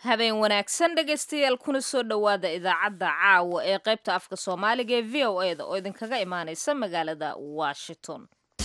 habeen wanaagsan dhegaystayaal kuna soo dhowaada idaacadda caawa ee qaybta afka soomaaliga ee v o e da oo idinkaga imaanaysa magaalada washington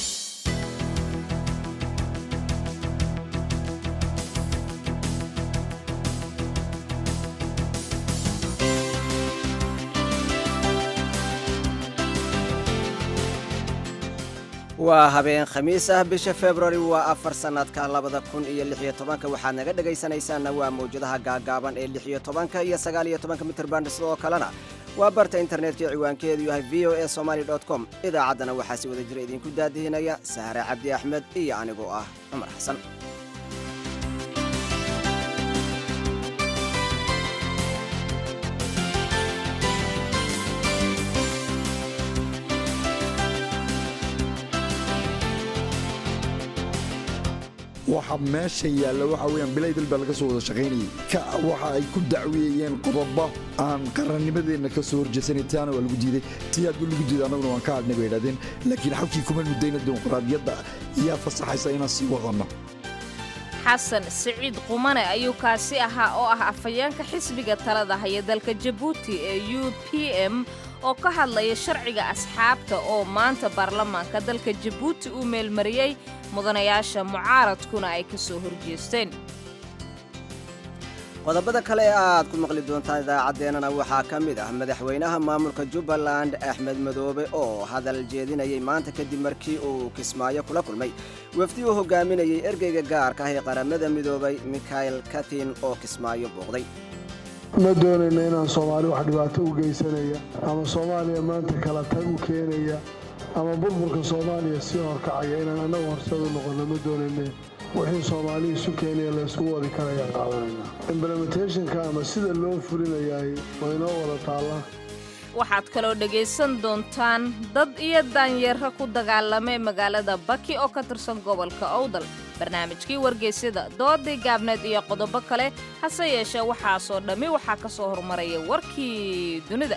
waa habeen khamiis ah bisha februari waa afar sannadka labada kun iyo lixiyo tobanka waxaad naga dhegaysanaysaanna waa mawjadaha gaagaaban ee lixiyo tobanka iyo sagaaliyo tobanka mitrban sidoo kalena waa barta internetka ee ciwaankeedu yahay v o e somaali com idaacaddana waxaa si wada jira idinku daadihinaya sahre cabdi axmed iyo anigoo ah cumar xasan waxa meesha yaalla waxa weyaan bilay dal baa laga soo wada shaqaynayay ka waxa ay ku dacweeyeen qodobo aan qarannimadeenna ka soo horjeesanay taana waa lagu diiday tii hadduu lagu diiday annaguna waan ka hadhnay bay idhahdeen laakiin xalkii kuma mudayna dimuqraadiyadda ayaa fasaxaysa inaan sii wadanno xasan siciid qumane ayuu kaasi ahaa oo ah afhayeenka xisbiga talada haya dalka jabuuti ee u p m oo ka hadlaya sharciga asxaabta oo maanta baarlamaanka dalka jabuuti uu meelmariyey mudanayaasha mucaaradkuna ay ka soo horjeesteen qodobada kale ee aad ku maqli doontaan idaacaddeenana waxaa ka mid ah madaxweynaha maamulka jubbaland axmed madoobe oo hadal jeedinayay maanta kadib markii uu kismaayo kula kulmay wafdi uu hogaaminayay ergeyga gaarka ah ee qaramada midoobay mikhael katin oo kismaayo booqday ma doonayna inaan soomaali wax dhibaato u geysanaya ama soomaaliya maanta kala tag u keenaya ama burburka soomaaliya sii horkacaya inaan annagu horseed u noqonno ma doonayne wixii soomaali isu keenaya layskugu wadi karayaan qaadanayna implementationka ama sida loo fulinayaay waa inoo wada taalla waxaad kaloo dhegaysan doontaan dad iyo daanyeerra ku dagaalamay magaalada baki oo ka tirsan gobolka owdal barnaamijkii wargeysyada doodii gaabneed iyo qodobo kale hase yeeshee waxaasoo dhammi waxaa ka soo hormaraya warkii dunida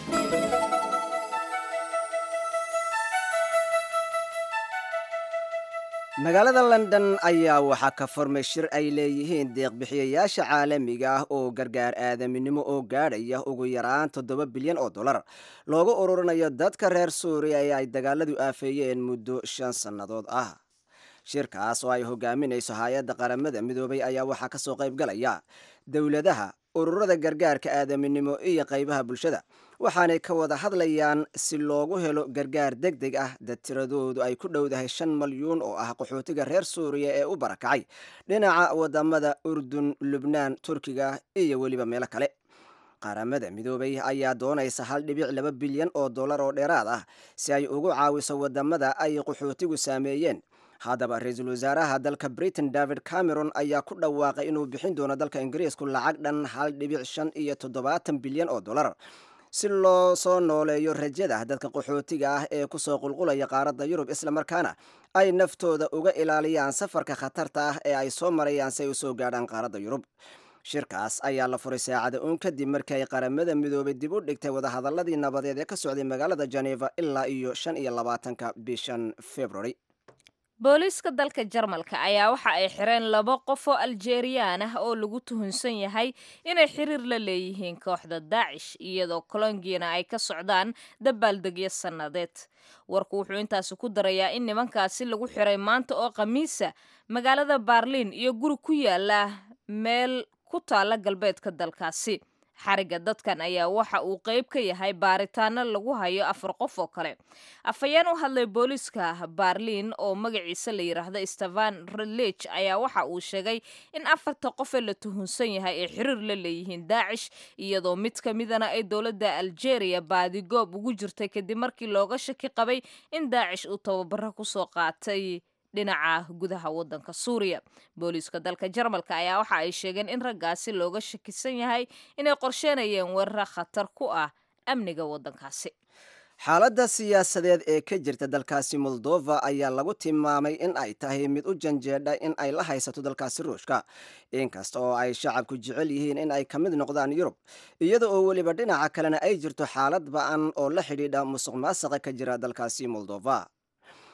magaalada london ayaa waxaa ka formay shir ay leeyihiin deeqbixiyayaasha caalamiga ah oo gargaar aadaminimo oo gaadhaya ugu yaraan toddoba bilyan oo dollar loogu ururinayo dadka reer suuriya ee ay dagaaladu aafeeyeen muddo shan sannadood ah shirkaas oo ay hogaaminayso hay-adda qaramada midoobay ayaa waxaa ka soo qayb galaya dowladaha ururada gargaarka aadaminimo iyo qaybaha bulshada waxaanay ka wada hadlayaan si loogu helo gargaar deg deg ah dad tiradoodu ay ku dhowdahay shan malyuun oo ah qaxootiga reer suuriya ee u barakacay dhinaca wadamada urdun lubnaan turkiga iyo weliba meelo kale qaramada midoobay ayaa doonaysa hal dhibic laba bilyan oo dollar oo dheeraad ah si ay ugu caawiso wadamada ay qaxootigu saameeyeen haddaba ra-iisul wasaaraha dalka britain david cameron ayaa ku dhawaaqay inuu bixin doono dalka ingiriisku lacag dhan hal dhibic shan iyo toddobaatan bilyan oo dollar si loo soo nooleeyo rajada dadka qaxootiga ah ee kusoo qulqulaya qaaradda yurub islamarkaana ay naftooda uga ilaaliyaan safarka khatarta ah ee ay soo marayaan si ay usoo gaadhaan qaaradda yurub shirkaas ayaa la furay saacada uun kadib markii ay qaramada midoobay dib u dhigtay wadahadaladii nabadeed ee ka socday magaalada geneva ilaa iyo shan iyo labaatanka bishan february booliiska dalka jarmalka ayaa waxa ay xireen laba qof oo aljeriyaan ah oo lagu tuhunsan yahay inay xiriir la leeyihiin kooxda daacish iyadoo kolongiana ay ka socdaan dabaaldegyo sannadeed warku wuxuu intaasi ku darayaa in nimankaasi lagu xiray maanta oo khamiisa magaalada baarliin iyo guri ku yaala meel ku taalla galbeedka dalkaasi xariga dadkan ayaa waxa uu qayb ka yahay baaritaano lagu hayo afar qof oo kale afhayeen u hadlay booliiska baarliin oo magaciisa la yidhaahdo stefan relij ayaa waxa uu sheegay in afarta qof ee la tuhunsan yahay ay xiriir la leeyihiin daacish iyadoo mid ka midana ay dowladda aljeria baadigoob ugu jirtay kadib markii looga shaki qabay in daacish uu tababaro kusoo qaatay dhinaca gudaha waddanka suuriya booliiska dalka jarmalka ayaa waxa ay sheegeen in raggaasi looga shakisan yahay inay qorsheenayeen weeraro khatar ku ah amniga waddankaasi xaaladda siyaasadeed ee ka jirta dalkaasi moldova ayaa lagu tilmaamay in ay tahay mid u janjeedha in ay la haysato dalkaasi ruushka inkasta oo ay shacabku jecel yihiin in ay ka mid noqdaan yurub iyada oo weliba dhinaca kalena ay jirto xaalad ba-an oo la xidhiidha musuq maasaqa ka jira dalkaasi moldova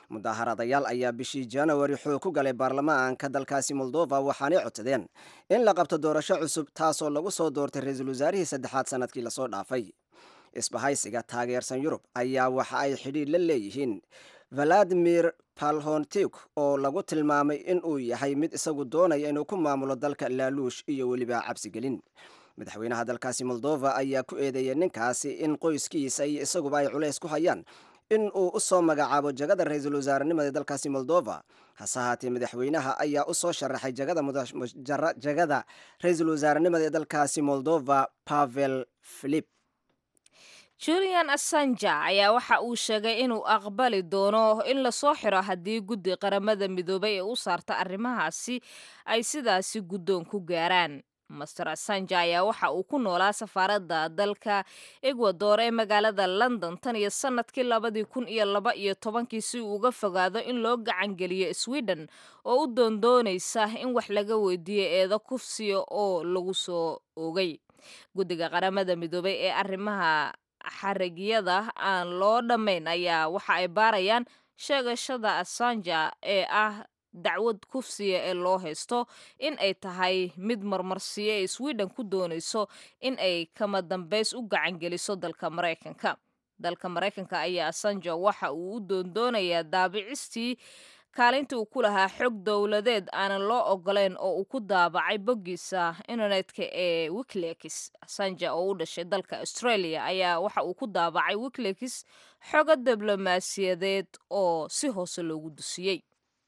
mudaharadayaal ayaa bishii januari xoog ku galay baarlamaanka dalkaasi moldova waxaanay codsadeen in la qabto doorasho cusub taasoo lagu soo doortay ra-iisul wasaarihii saddexaad sannadkii lasoo dhaafay isbahaysiga taageersan yurub ayaa waxa ay xidhiir la leeyihiin valadimir palhontik oo lagu tilmaamay in uu yahay mid isagu doonaya inuu ku maamulo dalka laaluush iyo weliba cabsigelin madaxweynaha dalkaasi moldova ayaa ku eedeeyay ninkaasi in qoyskiisa iyo isaguba ay culays ku hayaan in uu u soo magacaabo jagada ra-iisul wasaarenimada dalkaasi moldova hase haatee madaxweynaha ayaa u soo sharaxay jagada ra-iisul wasaarenimada ee dalkaasi moldova pavel filip julian assanja ayaa waxa uu sheegay inuu aqbali doono in lasoo xiro haddii guddi qaramada midoobay ee u saarta arrimahaasi ay sidaasi guddoon ku gaaraan master assanja ayaa waxa uu ku noolaa safaaradda dalka egwador ee magaalada london tan iyo sannadkii labadii kun iyo laba iyo tobankii si uu uga fogaado in loo gacangeliyo sweden oo u doondoonaysa in wax laga weydiiyo eedo kufsiya oo lagu soo ogay guddiga qaramada midoobay ee arrimaha xarigiyada aan loo dhammayn ayaa waxa ay baarayaan sheegashada assanja ee ah dacwad kufsiya ee loo haysto in ay tahay mid marmarsiyo ee sweden ku doonayso in ay kama dambays u gacangeliso dalka maraykanka dalka maraykanka ayaa assanja waxa uu u doondoonayaa daabicistii kaalinta uu ku lahaa xog dowladeed aanan loo ogoleyn oo uu ku daabacay boggiisa internetka ee wikileaks sanja oo u dhashay dalka australia ayaa waxa uu ku daabacay wikileaks xogo diblomaasiyadeed oo si hoose loogu dusiyey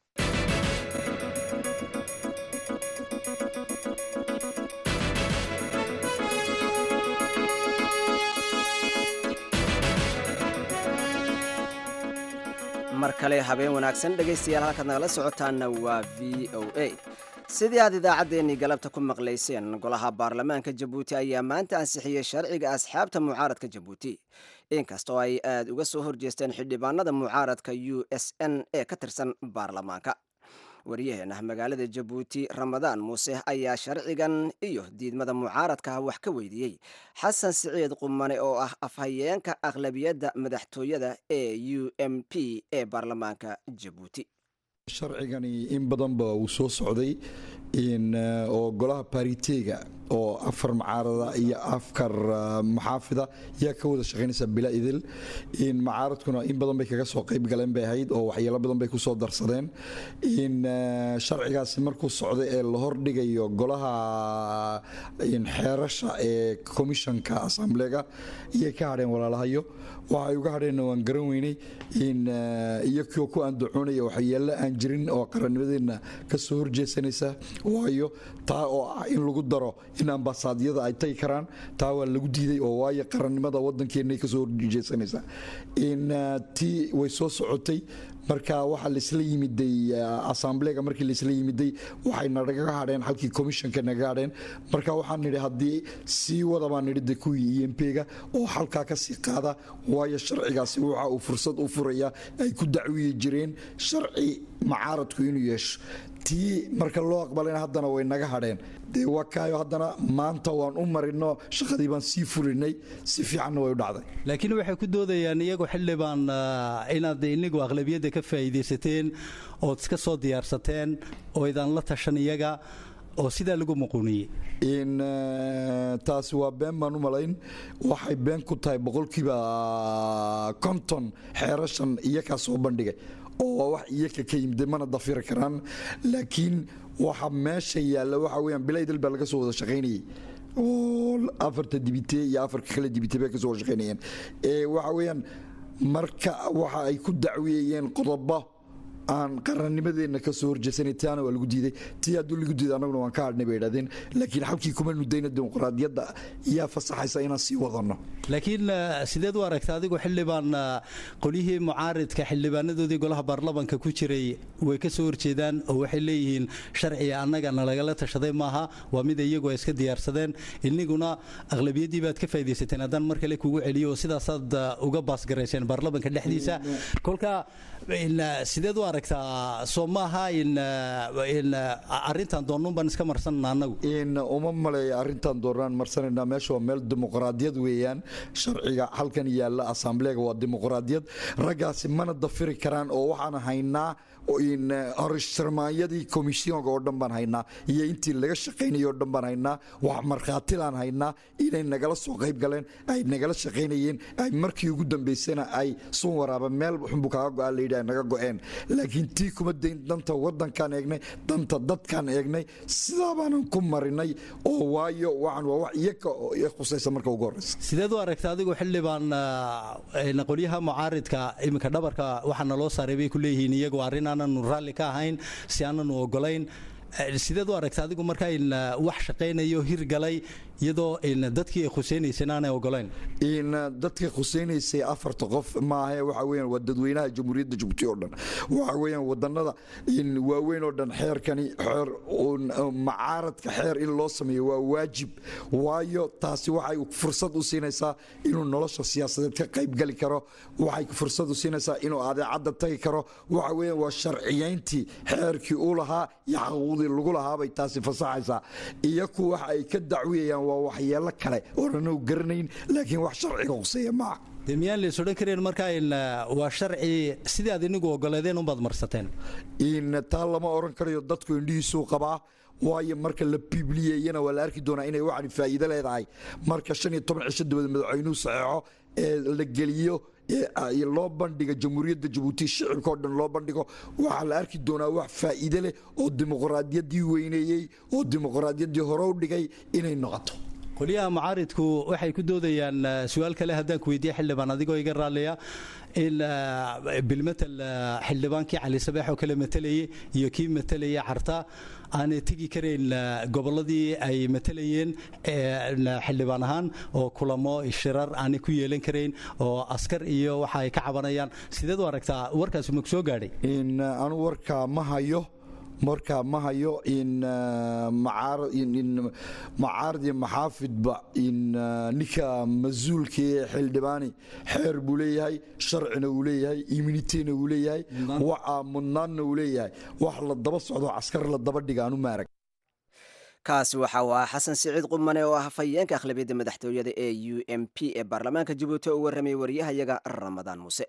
mar kale habeen wanaagsan dhegaystayaal halkaad nagala socotaanna waa v o a sidii aad idaacaddeenii galabta ku maqlayseen golaha baarlamaanka jabuuti ayaa maanta ansixiyey sharciga asxaabta mucaaradka jabuuti inkastoo ay aad uga soo horjeesteen xildhibaanada mucaaradka u s n ee ka tirsan baarlamaanka waryaheena magaalada jabuuti ramadaan muuse ayaa sharcigan iyo diidmada mucaaradka wax ka weydiiyey xasan siciid qumane oo ah afhayeenka aqlabiyadda madaxtooyada ee u m p ee baarlamaanka jabuuti sharcigani in badanba uu soo socday oo golaha baritega oo afar mucaarada iyo afar maxaafida yaa ka wada shaqaynaysa bila idil macaaradkuna in badan bay kaga soo qayb galeen bay ahayd oo waxyeelo badan bay kusoo darsadeen in sharcigaasi markuu socday ee la hordhigayo golaha xeerasha ee komishanka assamblega iyay ka hadheen walaalahayo waxa ay uga hadheenna waan garan weynay in iyo kio ku andacoonaya waxyeello aan jirin oo qarannimadeenna ka soo horjeesanaysa waayo taa oo ah in lagu daro in ambasaadyada ay tagi karaan taa waa lagu diiday oo waayo qarannimada waddankeenna ka soo horjeesanaysa in tii way soo socotay marka waxaa laisla yimiday assamblega markii laisla yimiday waxay nagaga hadheen halkii commissionka naga hadheen marka waxaan nidhi haddii sii wada baan nidhi de kuwii e m p-ga oo halkaa ka sii qaada waayo sharcigaasi waxa uu fursad u furaya ay ku dacwiyi jireen sharci macaaradku inuu yeesho tii marka loo aqbalayna haddana way naga hadheen dee waa kaayo haddana maanta waan u marino shaqadii baan sii fulinay si fiicanna way u dhacday laakiin waxay ku doodayaan iyagu xildhibaan inaad inigu aqlabiyadda ka faa'iidaysateen ood iska soo diyaarsateen oo idaan la tashan iyaga oo sidaa lagu muquuniyey in taasi waa been baan u malayn waxay been ku tahay boqolkiiba konton xeerashan iyakaa soo bandhigay oo waa wax iyaka ka yimid mana dafiri karaan laakiin waxa meesha yaalla waxa weyaan bilaydal baa laga soo wada shaqaynayay oo afarta dibite iyo afarka kale dibite bay kasoo wada shaqaynayeen waxa weeyaan marka waxa ay ku dacwiyayeen qodobo aan qarannimadeenna ka soo horjeesanay taana waa lagu diiday tii hadduu lagu diiday annaguna waan ka hadhnay bay idhahdeen laakiin halkii kuma nudayna dimuqraadiyadda yaa fasaxaysa inaan sii wadanno laakiin sideed u aragta adigu xildhibaan qolyihii mucaaridka xildhibaanadoodii golaha baarlamanka ku jiray way ka soo horjeedaan oo waxay leeyihiin sharciga annaga nalagala tashaday maaha waa mid iyagu ay iska diyaarsadeen iniguna aqlabiyaddii baad ka faaidaysateen haddaan mar kale kugu celiyo oo sidaasaad uga baasgarayseen baarlamanka dhexdiisa kolka sideed u arag aragtaa soo maaha in in arrintan doonnuun baan iska marsanana annagu in uma maleeya arrintan doonaan marsanayna meesha waa meel dimuqraadiyad weeyaan sharciga halkan yaalla asambleega waa dimuqraadiyad raggaasi mana dafiri karaan oo waxaan haynaa in horishtirmaanyadii komisyoonka oo dhan baan haynaa iyo intii laga shaqaynayay oo dhan baan haynaa wax markhaatilaan haynaa inay nagala soo qayb galeen ay nagala shaqaynayeen ay markii ugu dambaysana ay sun waraaba meel xunbu kaaga go-aan layidhi ay naga go-een laakiin tii kuma dayn danta waddankaan eegnay danta dadkaan eegnay sidaa baanan ku marinay oo waayo waxaan waa wax iyaga oo i khusaysa marka ugu horreysa sideed u aragta adigu xildhibaan qolyaha mucaaridka iminka dhabarka waxaa naloo saaray bay ku leeyihiin iyagu arrin aananu raalli ka ahayn si aananu ogolayn sideed u aragta adigu markaa in wax shaqaynayo hirgalay iyadoo dadkii ay khuseynayseen aanay ogolayn in dadka khuseynaysay afarta qof maahe waxa weeyaan waa dadweynaha jamhuuriyadda jabuuti oo dhan waxa weeyaan wadannada in waaweyn oo dhan xeerkani xeer macaaradka xeer in loo sameeyo waa waajib waayo taasi waxay fursad u siinaysaa inuu nolosha siyaasadeed ka qaybgali karo waxay fursad u siinaysaa inuu adeecadda tagi karo waxa weeyaan waa sharciyayntii xeerkii u lahaa iyo xaquuqdii lagu lahaabay taasi fasaxaysaa iyaku waxa ay ka dacwiyayaan waa waxyeelo kale oonanu garanayn laakiin wax sharciga quseeya maaha de miyaan lays odhan kareen markaa in waa sharci sidii aad inigu ogoleedeen unbaad marsateen in taa lama odhan karayo dadku indhihiisuu qabaa waayo marka la bibliyeyana waa la arki doonaa inay waxani faa'iido leedahay marka shan iyo toban cisho dabad madaxweynuhu saxeexo ee la geliyo loo bandhiga jamhuuriyadda jabuuti shicibka oo dhan loo bandhigo waxaa la arki doonaa wax faa'iide leh oo dimuqraadiyaddii weyneeyey oo dimuqraadiyaddii hore u dhigay inay noqoto qolyaha mucaaridku waxay ku doodayaan su-aal kale haddaan ku weydiiye xildhibaan adigoo iga raalliya in bilmatel xildhibaankii cali sabeex oo kale matalayay iyo kii matalayay carta aanay tegi karayn gobolladii ay matalayeen xildhibaan ahaan oo kulamo shirar aanay ku yeelan karayn oo askar iyo waxa ay ka cabanayaan sideed u aragtaa warkaasi maku soo gaadhay in anu warkaa ma hayo marka ma hayo in macaarad iyo maxaafidba in ninka mas-uulka ee xildhibaani xeer buu leeyahay sharcina uu leeyahay immunitena uu leeyahay waxa mudnaanna uu leeyahay wax la daba socdo caskar la daba dhiga anu maarag kaasi waxa uu ahaa xasan siciid qumane oo ah hafayeenka akhlabiyadda madaxtooyada ee u m p ee baarlamaanka jabuuti oo u warramayay waryahayaga ramadaan muuse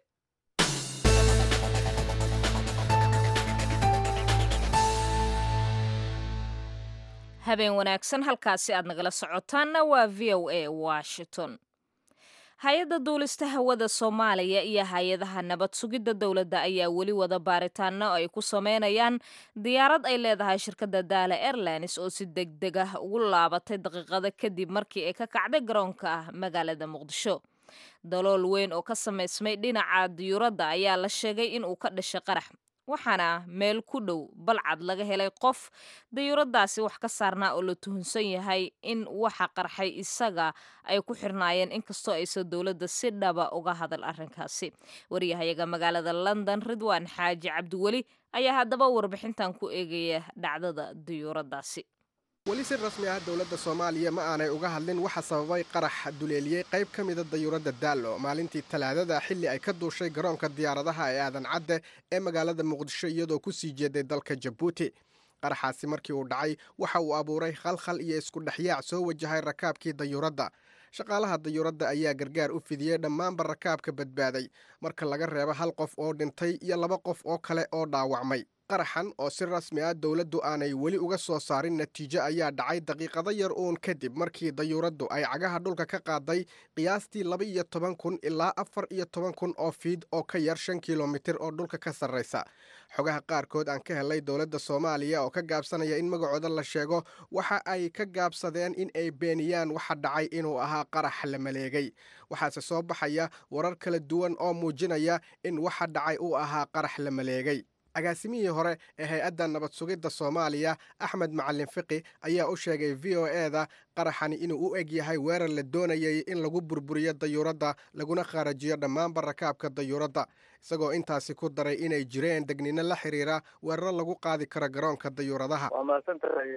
habeen wanaagsan halkaasi aad nagala socotaanna waa v o a washington hay-adda duulista hawada soomaaliya iyo hay-adaha nabad sugidda dowladda ayaa weli wada baaritaano ay ku sameynayaan diyaarad ay leedahay shirkadda daala airlines oo si deg deg ah ugu laabatay daqiiqada kadib markii ay ka kacday garoonka ah magaalada muqdisho dalool weyn oo ka samaysmay dhinaca diyuuradda ayaa la sheegay in uu ka dhashay qarax waxaana meel ku dhow balcad laga helay qof dayuuradaasi wax ka saarnaa oo la tuhunsan yahay in waxa qarxay isaga ay ku xirnaayeen inkastoo aysan dowladda si dhaba uga hadal arrinkaasi waryahayaga magaalada london ridwaan xaaji cabdiweli ayaa haddaba warbixintan ku eegaya dhacdada dayuuradaasi weli si rasmi ah dowladda soomaaliya ma aanay uga hadlin waxa sababay qarax duleeliyey qayb ka mida dayuuradda daallo maalintii talaadada xilli ay ka duushay garoonka diyaaradaha ee aadan cadde ee magaalada muqdisho iyadoo ku sii jeeday dalka jabuuti qaraxaasi markii uu dhacay waxa uu abuuray khalkhal iyo isku dhexyaac soo wajahay rakaabkii dayuuradda shaqaalaha dayuuradda ayaa gargaar u fidiyey dhammaanba rakaabka badbaaday marka laga reebo hal qof oo dhintay iyo laba qof oo kale oo dhaawacmay qaraxan oo si rasmi ah dowladdu aanay weli uga soo saarin natiijo ayaa dhacay daqiiqado yar uun kadib markii dayuuraddu ay cagaha dhulka ka qaaday qiyaastii laba iyo toban kun ilaa afar iyo toban kun oo fiid oo ka yar shan kilomitir oo dhulka ka sarraysa xogaha qaarkood aan ka helay dowladda soomaaliya oo ka gaabsanaya in magacooda la sheego waxa ay ka gaabsadeen in ay beeniyaan waxa dhacay inuu ahaa qarax la maleegay waxaase soo baxaya warar kala duwan oo muujinaya in waxa dhacay uu ahaa qarax la maleegay agaasimihii hore ee hay-adda nabad sugidda soomaaliya axmed macalin fiqi ayaa u sheegay v o e da qaraxani inuu u eg yahay weerar la doonayay in lagu burburiyo dayuuradda laguna kharajiyo dhammaanba rakaabka dayuuradda isagoo intaasi ku daray inay jireen degnino la xiriira weeraro lagu qaadi karo garoonka dayuuradaha waa mahadsan tahay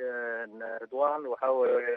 ridwan waxaa weeye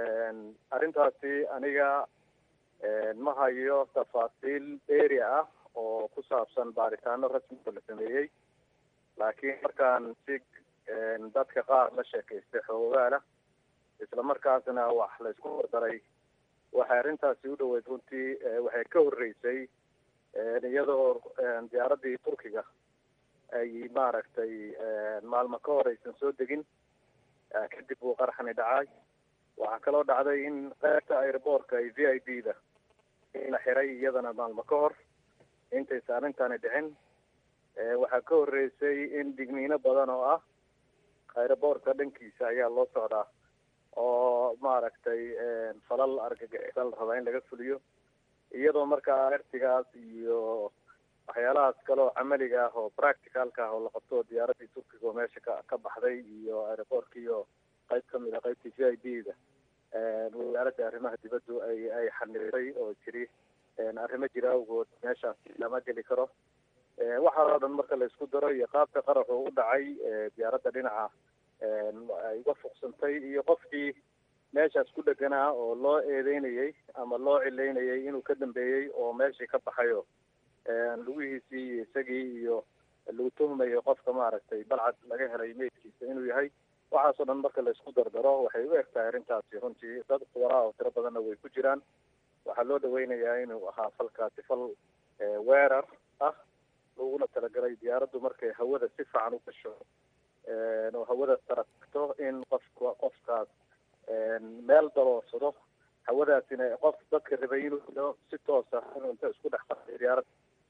arrintaasi aniga ma hayo tafaasiil dheeri ah oo ku saabsan baaritaano rasmi oo la sameeyey laakiin markaan si dadka qaar la sheekaystay xoogaala isla markaasna wax la isku wardaray waxay arrintaasi u dhoweyd runtii waxay ka horreysay iyadoo diyaaraddii turkiga ay maaragtay maalmo ka hor aysan soo degin kadib uu qaraxani dhacay waxaa kaloo dhacday in qaybta airboortka iyo v i b da in la xiray iyadana maalmo ka hor intaysa arrintani dhicin waxaa ka horreysay in digniino badan oo ah airboortka dhankiisa ayaa loo socdaa oo maaragtay falal argagixisa la rabaa in laga fuliyo iyadoo markaa artigaas iyo waxyaalahaas kale oo camaliga ah oo practicalka ah oo la qabto diyaaraddii turkiga oo meesha ka ka baxday iyo airboortkii oo qayb ka mid a qaybtii v i b da wasaaradda arrimaha dibaddu ay ay xaniray oo jiri arrimo jira awgood meeshaasi lama geli karo waxaa oo dhan marka la isku daro iyo qaabka qaraxu u dhacay diyaaradda dhinaca ay uga fuqsantay iyo qofkii meeshaas ku dheganaa oo loo eedeynayey ama loo cileynayay inuu ka dambeeyey oo meeshii ka baxayo lugihiisii iyo isagii iyo lagu tuhmayo qofka maaragtay balcad laga helay meydkiisa inuu yahay waxaasoo dhan marka la isku dardaro waxay u eg tahay arrintaasi runtii dad kuwaraa oo tiro badanna way ku jiraan waxaa loo dhaweynayaa inuu ahaa falkaasi fal weerar ah laguna talagalay diyaaraddu markay hawada si fiican u gasho oo hawada taragto in qofka qofkaas meel daloorsado hawadaasina qof dadka rabay inuu ilo si toos ah inuu inta isku dhex qartay diyaarad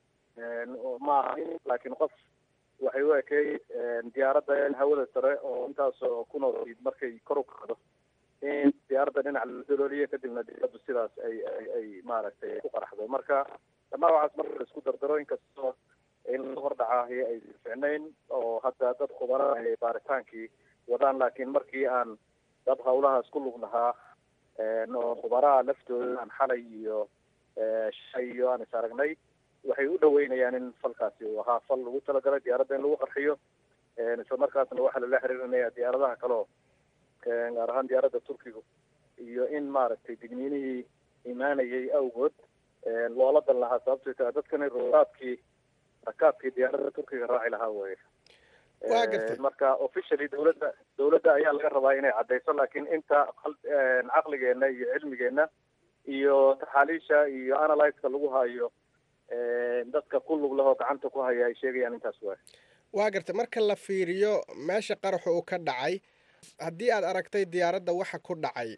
maaha laakiin qof waxay u ekay diyaaradda in hawada sare oo intaasoo ku nool markay kor u kacdo in diyaaradda dhinac la dalooliyo kadibna diyaaraddu sidaas ay ay ay maaragtay ku qaraxdo marka dhamaa waxaas marka la isku dardaro inkastoo in la hordhacaahi ay ficnayn oo hadda dad khubara ay baaritaankii wadaan laakiin markii aan dad hawlahaas ku lug lahaa oo khubaraha laftooda aan xalay iyo shay iyo aan is aragnay waxay u dhaweynayaan in falkaasi uu ahaa fal lagu talagalay diyaaradda in lagu qarxiyo isla markaasna waxaa lala xiriirinaya diyaaradaha kaleo gaar ahaan diyaaradda turkiga iyo in maaragtay digniinihii imaanayay awgood loola dan lahaa sababtay tahay dadkani rakaabkii rakaabkii diyaaradda turkiga raaci lahaa weye waa gartay marka officially dawladda dawladda ayaa laga rabaa inay caddayso laakiin inta caqligeena iyo cilmigeena iyo taxaaliisha iyo analyzeka lagu hayo dadka ku lug lahoo gacanta ku haya ay sheegayaan intaas waay waa gartay marka la fiiriyo meesha qaraxa uu ka dhacay haddii aad aragtay diyaaradda waxa ku dhacay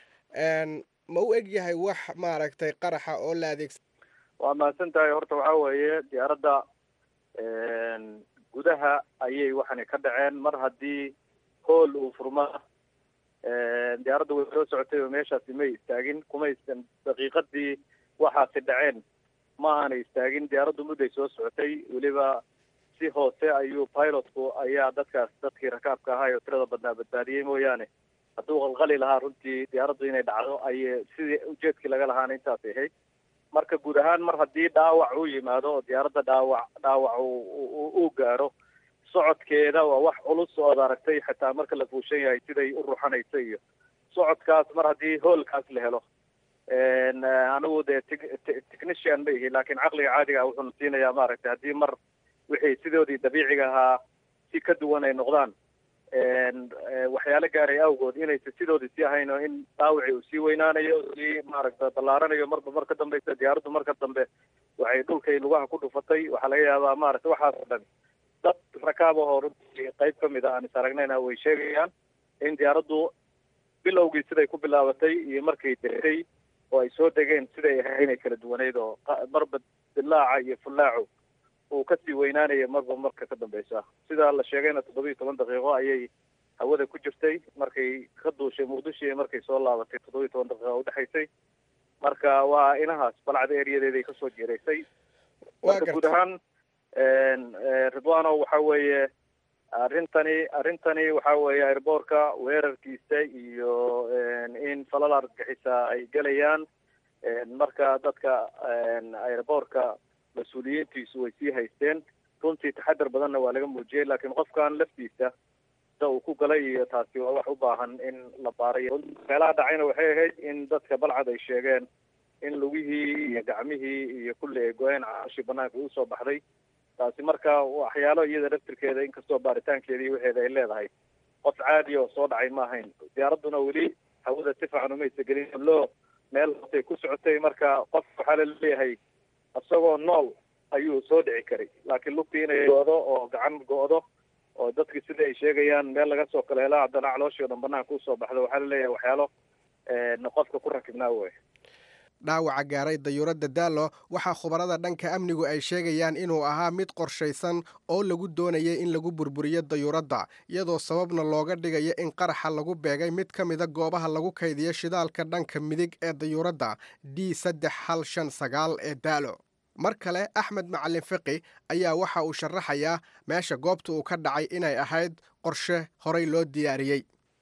ma u eg yahay wax maaragtay qaraxa oo la adeegsa waa mahadsan tahay horta waxaa weeye diyaaradda gudaha ayay waxani ka dhaceen mar haddii hool uu furma diyaaradda way soo socotay oo meeshaasi may istaagin kumaysan daqiiqadii waxaasi dhaceen ma aanay istaagin diyaaraddu mudday soo socotay weliba si hoose ayuu pilotku ayaa dadkaas dadkii rakaabka ahaa oo tirada badnaa badbaadiyey mooyaane hadduu qalqali lahaa runtii diyaaraddu inay dhacdo ayay sidii ujeedkii laga lahaana intaasay ahayd marka guud ahaan mar haddii dhaawac uu yimaado oo diyaaradda dhaawac dhaawac uu gaaro socodkeeda waa wax culus oo ad aragtay xitaa marka la fuushan yahay siday u ruxanayso iyo socodkaas mar haddii hoolkaas la helo anigu dee technician ma ihi laakiin caqliga caadiga ah wuxuuna siinayaa maaragtay haddii mar wixii sidoodii dabiiciga ahaa si ka duwan ay noqdaan waxyaalo gaaray awgood inaysa sidoodii sii ahayn oo in dhaawicii uu sii weynaanayo sii maaragta ballaaranayo marba mar ka dambeysa diyaaraddu marka dambe waxay dhulkay lugaha ku dhufatay waxaa laga yaabaa maaragta waxaas o dhan dad rakaab ahoo runtii qayb ka mid a aan is aragnayna way sheegayaan in diyaaraddu bilowgii siday ku bilaabatay iyo markay degtay oo ay soo degeen siday ahay inay kala duwaneyd oo marba dilaaca iyo fullaacu uu kasii weynaanaya marba marka ka dambeysa sidaa la sheegayna toddoba iyo toban daqiiqo ayay hawada ku jirtay markay ka duushay muqdisho iyo markay soo laabatay toddoba iyo toban daqiiqo udhexaysay marka waa inahaas balcada eriyadeeday kasoo jeeraysay marka guud ahaan ridwano waxa weeye arrintani arrintani waxa weeye airboorka weerarkiisa iyo in falal argagixisa ay gelayaan marka dadka airboorka mas-uuliyiintiisu way sii haysteen runtii taxadar badanna waa laga muujiyey laakiin qofkan laftiisa sida uu ku galay iyo taasi waa wax u baahan in la baarayo meelaha dhacayna waxay ahayd in dadka balcad ay sheegeen in lugihii iyo gacmihii iyo kulli ay go-een caloshii banaanka uu soo baxday taasi marka waxyaalo iyada laftirkeeda inkastoo baaritaankeeda iyo waxeeda ay leedahay qof caadi oo soo dhacay ma ahayn diyaaradduna weli hawada si fiican umaysa gelin loo meel hoosay ku socotay marka qof waxaa laleeyahay isagoo nool ayuu soo dhici karay laakiin lugtii inay go-do oo gacan go-do oo dadki sida ay sheegayaan meel laga soo kala helo haddana calooshii o dhan banaanka usoo baxdo waxaa laleeyahay waxyaalo qofka ku rakibnaa wey dhaawaca gaaray dayuuradda daalo waxaa khubarada dhanka amnigu ay sheegayaan inuu ahaa mid qorshaysan oo lagu doonayay in lagu burburiyo dayuuradda iyadoo sababna looga dhigayo in qaraxa lagu beegay mid ka mida goobaha lagu kaydiyo shidaalka dhanka midig ee dayuuradda d saddex hal shan sagaal ee daalo mar kale axmed macalin fiqi ayaa waxa uu sharaxayaa meesha goobta uu ka dhacay inay ahayd qorshe horay loo diyaariyey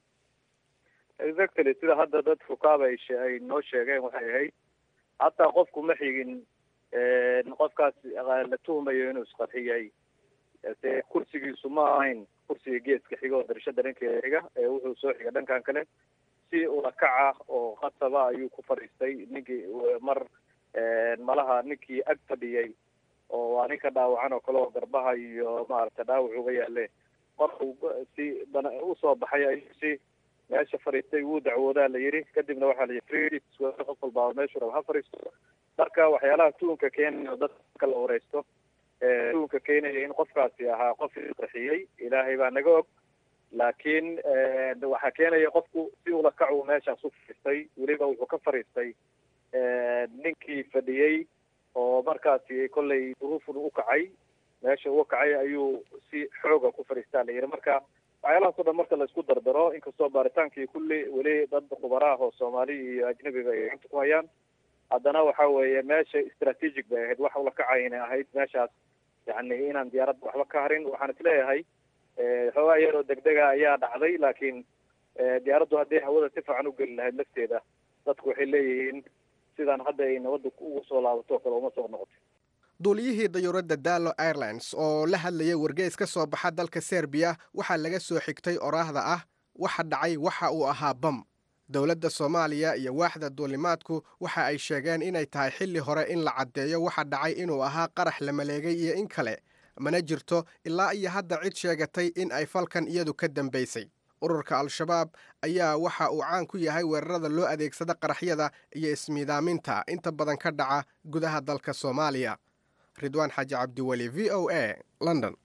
exactly sida hadda dad fukaaba ay noo sheegeen waxay ahayd hataa qofku ma xigin qofkaas la tuhumayo inuu isqarxiyay se kursigiisu ma ahayn kursiga geeska xiga oo darashada dhankeeda xiga ee wuxuu soo xiga dhankan kale si ulakaca oo khasaba ayuu ku fadhiistay ninkii mar malaha ninkii ag fadhiyay oo waa ninka dhaawacan oo kale oo garbaha iyo maaragta dhaawac uga yaale markuu si bana usoo baxay ayuu si meesha fadhiistay wuu dacwoodaa la yidhi kadibna waxaa la yidhi qof walbaaba meeshuu raba ha fadhiisto marka waxyaalaha tuunka keenayo dadka la wareysto tuunka keenaya in qofkaasi ahaa qof qarxiyey ilaahay baa naga og laakiin waxaa keenaya qofku si ula kacu meeshaas u fadhiistay weliba wuxuu ka fadhiistay ninkii fadhiyey oo markaasi kollay duruufun u kacay meesha uga kacay ayuu si xooga ku fadhiistaa la yidhi marka waxyaalahaas o dhan marka la isku dardaro inkastoo baaritaankii kulli weli dad khubaraah oo soomaali iyo ajnabiba ay gacanta ku hayaan haddana waxa weeye meesha strategic bay ahayd wax ula kacay inay ahayd meeshaas yani inaan diyaaradda waxba ka harin waxaan isleeyahay xoogaa yaroo degdega ayaa dhacday laakiin diyaaraddu hadday hawada si fiican u geli lahayd lafteeda dadku waxay leeyihiin sidaan hadda ay nabadda ugu soo laabato o kale uma soo noqotay duuliyihii dayuuradda dallo airlines oo la hadlayay wargeys ka soo baxa dalka serbiya waxaa laga soo xigtay oraahda ah waxa dhacay waxa uu ahaa bam dowladda soomaaliya iyo waaxda duulimaadku waxa ay sheegeen inay tahay xilli hore in la caddeeyo waxa dhacay inuu ahaa qarax la maleegay iyo in kale mana jirto ilaa iyo hadda cid sheegatay in ay falkan iyadu ka dambaysay ururka al-shabaab ayaa waxa uu caan ku yahay weerarada loo adeegsada qaraxyada iyo ismiidaaminta inta badan ka dhaca gudaha dalka soomaaliya ridwaan xaaji cabdiweli v o a london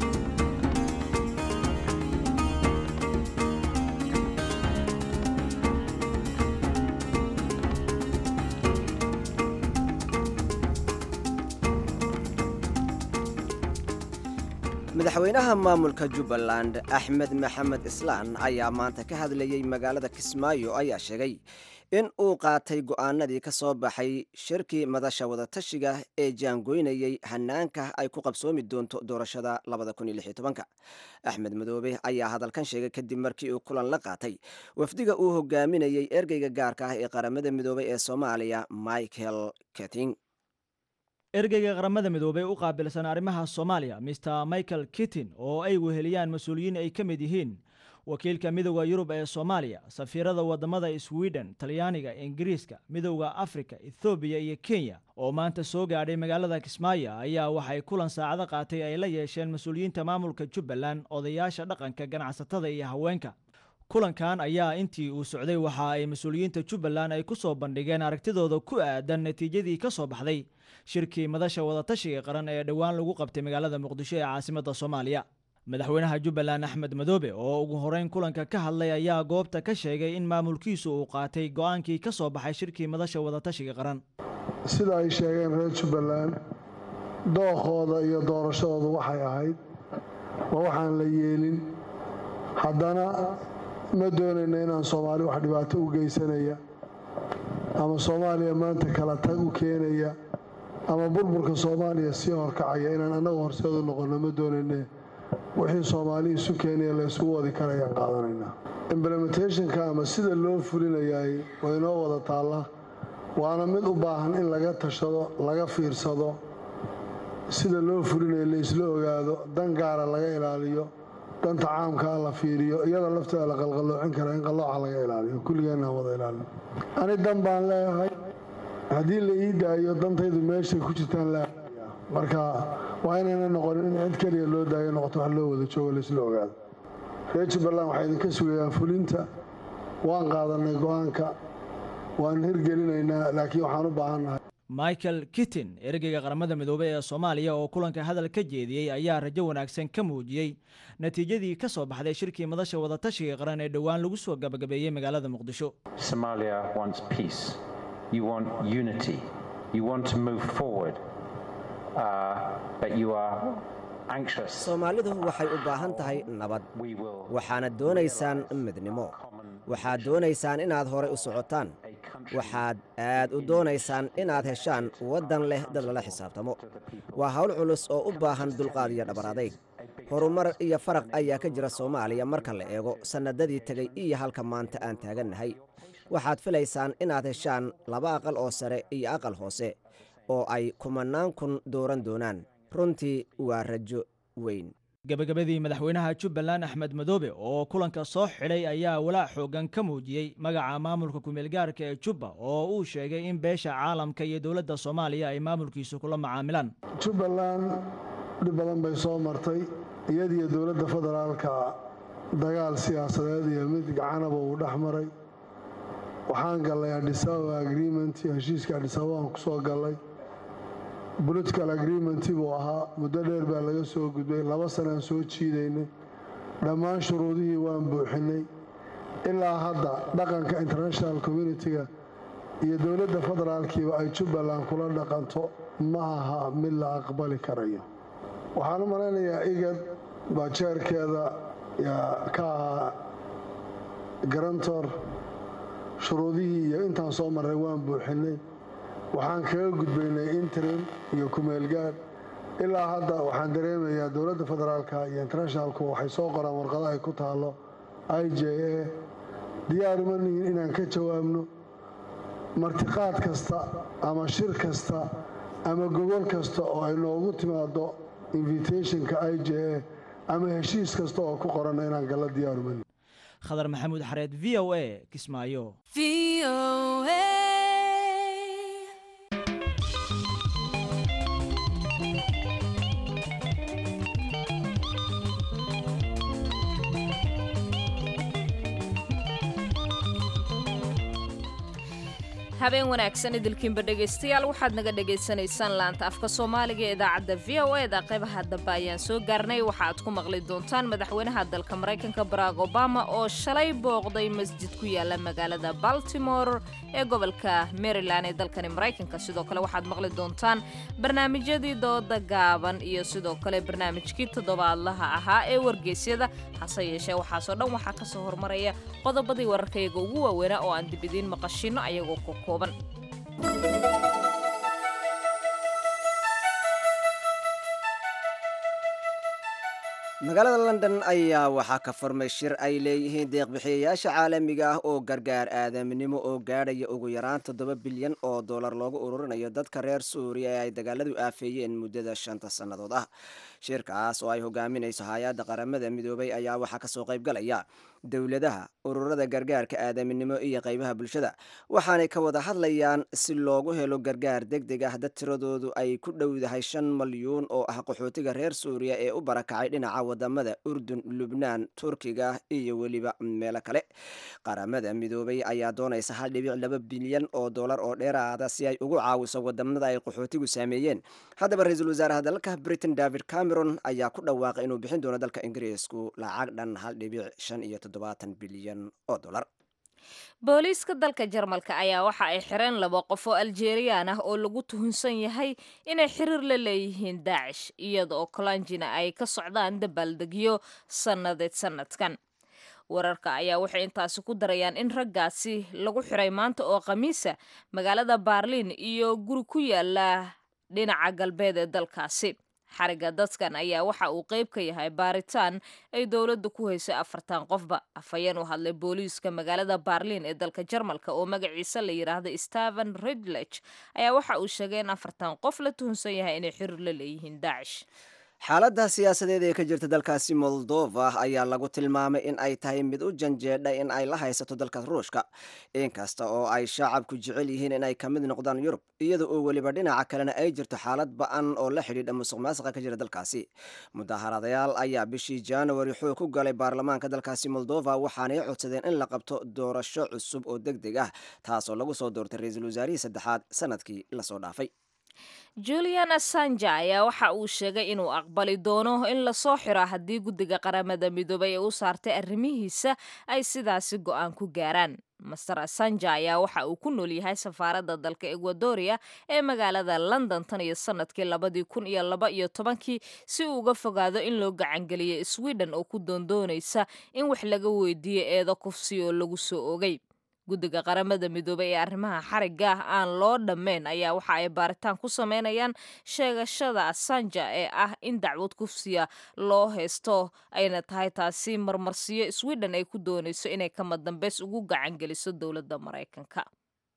madaxweynaha maamulka jubbaland axmed maxamed islaan ayaa maanta ka hadlayey magaalada kismaayo ayaa sheegay in uu qaatay go'aanadii ka soo baxay shirkii madasha wadatashiga ee jaangoynayey hanaanka ay ku qabsoomi doonto doorashada axmed madoobe ayaa hadalkan sheegay kadib markii uu kulan la qaatay wafdiga uu hogaaminayey ergeyga gaarka ah ee qaramada midoobey ee soomaaliya michael keting ergeyga qaramada midoobey u qaabilsan arrimaha soomaaliya mister michael kittin oo ay weheliyaan mas-uuliyiin ay ka mid yihiin wakiilka midowda yurub ee soomaaliya safiirada wadamada sweden talyaaniga ingiriiska midowda afrika ethoobiya iyo kenya oo maanta soo gaadhay magaalada kismaayo ayaa waxay kulan saacado qaatay ay la yeesheen mas-uuliyiinta maamulka jubbaland odayaasha dhaqanka ganacsatada iyo haweenka kulankan ayaa intii uu socday waxa ay mas-uuliyiinta jubbaland ay ku soo bandhigeen aragtidooda ku aadan natiijadii ka soo baxday shirkii madasha wadatashiga qaran ee dhowaan lagu qabtay magaalada muqdisho ee caasimadda soomaaliya madaxweynaha jubbaland axmed madoobe oo ugu horeyn kulanka ka hadlay ayaa goobta ka sheegay in maamulkiisu uu qaatay go-aankii ka soo baxay shirkii madasha wadatashiga qaran sida ay sheegeen reer jubbaland dookooda iyo doorashadoodu waxay ahayd waa waxaan la yeelin haddana ma doonayna inaan soomaali wax dhibaato u geysanaya ama soomaaliya maanta kala tag u keenaya ama burburka soomaaliya sii horkacaya inaan annaga horseedu noqonno ma doonayne wixii soomaali isu keenaya la isugu wadi karayaan qaadanaynaa implementationka ama sida loo fulinayaay waa inoo wada taalla waana mid u baahan in laga tashado laga fiirsado sida loo fulinayo la isla ogaado dan gaara laga ilaaliyo danta caamkaa la fiiriyo iyada lafteeda la qalqaloocin kara in qallooca laga ilaaliyo kulligeenna wada ilaalin ani dan baan leeyahay haddii la ii daayo dantaydu meeshay ku jirtaan la marka waa inayna noqonin in cid keliya loo daayo noqoto wax loo wada joogo laisla ogaado reer jubbaland waxay idinka sugayaan fulinta waan qaadanay go-aanka waan hirgelinaynaa laakiin waxaan u baahannahay michael kittin ergeyga qaramada midoobey ee soomaaliya oo kulanka hadal ka jeediyey ayaa rajo wanaagsan ka muujiyey natiijadii ka soo baxday shirkii madasha wadatashiga qaran ee dhowaan lagu soo gabagabeeyey magaalada muqdisho Somalia wants peace. You want unity. You want to move forward. Uh, but you are anxious. soomaalidu waxay u baahan tahay nabad We will waxaana doonaysaan midnimo waxaad doonaysaan inaad hore u socotaan waxaad aad u doonaysaan inaad heshaan waddan leh dad lala xisaabtamo waa hawl culus oo u baahan dulqaad iyo dhabar adayg horumar iyo faraq ayaa ka jira soomaaliya marka la eego sannadadii tegey iyo halka maanta aan taagannahay waxaad filaysaan inaad heshaan laba aqal oo sare iyo aqal hoose oo ay kumannaan kun dooran doonaan runtii waa rajo weyn gebagabadii madaxweynaha jubbaland axmed madoobe oo kulanka soo xidhay ayaa walaac xoogan ka muujiyey magaca maamulka kumeelgaarka ee jubba oo uu sheegay in beesha caalamka iyo dowladda soomaaliya ay maamulkiisu kula macaamilaan jubbaland dhib badan bay soo martay iyadiyo dowladda federaalka dagaal siyaasadeed iyo mid gacanaba uu dhex maray waxaan gallay adhisababa agreement iyo heshiiska adhisababa aan ku soo gallay political agreement buu ahaa muddo dheer baa laga soo gudbay laba sanaan soo jiidaynay dhammaan shuruudihii waan buuxinay ilaa hadda dhaqanka international communitiga iyo dowladda federaalkiiba ay jubbaland kula dhaqanto ma aha mid la aqbali karayo waxaan u malaynayaa igad baa jeerkeeda yaa ka ahaa garantor shuruudihii iyo intaan soo marray waan buuxinay waxaan kaga gudbaynay interim iyo kumeelgaad ilaa hadda waxaan dareemayaa dowladda federaalka iyo internationalku waxay soo qoraan warqado ay ku taalo i j a diyaaruma nihin inaan ka jawaabno martiqaad kasta ama shir kasta ama gogol kasta oo ay noogu timaado invitationka i j a ama heshiis kasta oo ku qoranna inaan galla diyaaruma nihin khadar maxamuud xareed v o a kismaayo habeen wanaagsan idilkiinba dhegaystayaal waxaad naga dhagaysanaysaan laanta afka soomaaliga ee idaacadda v o eda qaybaha dambe ayaan soo gaarnay waxa aad ku maqli doontaan madaxweynaha dalka maraykanka barack obama oo shalay booqday masjid ku yaala magaalada baltimore ee gobolka maryland ee dalkani maraykanka sidoo kale waxaad maqli doontaan barnaamijyadii dooda gaaban iyo sidoo kale barnaamijkii toddobaadlaha ahaa ee wargeysyada hase yeeshee waxaasoo dhan waxaa ka soo hormaraya qodobadii wararkayaga ugu waaweynaa oo aan dib idiin maqashino ayagoo ku kooban magaalada london ayaa waxaa ka furmay shir ay leeyihiin deeqbixiyayaasha caalamiga ah oo gargaar aadaminimo oo gaadhaya ugu yaraan toddoba bilyan oo dollar loogu ururinayo dadka reer suuriya ee ay dagaaladu aafeeyeen muddada shanta sannadood ah shirkaas oo ay hogaaminayso hay-adda qaramada midoobay ayaa waxaa kasoo qaybgalaya dowladaha ururada gargaarka aadaminimo iyo qaybaha bulshada waxaanay ka wada hadlayaan si loogu helo gargaar deg deg ah dad tiradoodu ay ku dhowdahay shan malyuun oo ah qaxootiga reer suuriya ee u barakacay dhinaca wadamada urdun lubnaan turkiga iyo weliba meelo kale qaramada midoobay ayaa doonaysa hal dhibic laba bilyan oo dollar oo dheeraada si ay ugu caawiso wadamada ay qaxootigu saameeyeen haddaba ra-iisul wasaaraha dalka britain david cameron ayaa ku dhawaaqay inuu bixin doono dalka ingiriisku lacag dhan hal dhibic shan iyo toddobaatan bilyan oo dollar booliiska dalka jarmalka ayaa waxa ay xireen laba qof oo aljeriyaan ah oo lagu tuhunsan yahay inay xiriir la leeyihiin daacish iyada oo kolanjina ay ka socdaan dabaaldegyo sannadeed sanadkan wararka ayaa waxay intaasi ku darayaan in raggaasi lagu xiray maanta oo khamiisa magaalada baarliin iyo guri ku yaala dhinaca galbeed ee dalkaasi xariga dadkan ayaa waxa uu qayb ka yahay baaritaan ay dowladda ku haysay afartan qofba afhayeen u hadlay booliiska magaalada baarliin ee dalka jarmalka oo magaciisa la yidhaahda steven ridlech ayaa waxa uu sheegay in afartan qof la tuhunsan yahay inay xiriir la leeyihiin daacish xaaladda siyaasadeed ee ka jirta dalkaasi moldova ayaa lagu tilmaamay in ay tahay mid u janjeedha in ay la haysato dalka ruushka inkasta oo ay shacabku jecel yihiin in ay ka mid noqdaan yurub iyada oo weliba dhinaca kalena ay jirto xaalad ba-an oo la xidhiidha musuq maasuqa ka jira dalkaasi mudaharadayaal ayaa bishii januari xoog ku galay baarlamaanka dalkaasi moldova waxaanay codsadeen in la qabto doorasho cusub oo deg deg ah taasoo lagu soo doortay ra-iisul wasaarihii saddexaad sanadkii lasoo dhaafay julian assanja ayaa waxa uu sheegay inuu aqbali doono in lasoo xiro haddii guddiga qaramada midoobay ee u saartay arrimihiisa ay sidaasi go-aan ku gaaraan master assanja ayaa waxa uu ku nool yahay safaaradda dalka ekwadoria ee magaalada london tan iyo sanadkii labadii kun iyo laba iyo tobankii si uu uga fogaado in loo gacangeliyo sweden oo ku doondoonaysa in wax laga weydiiyo eedo kufsi oo lagu soo ogay guddiga qaramada midoobay ee arrimaha xarigga ah aan loo dhammayn ayaa waxa ay baaritaan ku sameynayaan sheegashada assanja ee ah in dacwad kufsiya loo haysto ayna tahay taasi marmarsiyo sweden ay ku doonayso inay kama dambeys ugu gacangeliso dowladda maraykanka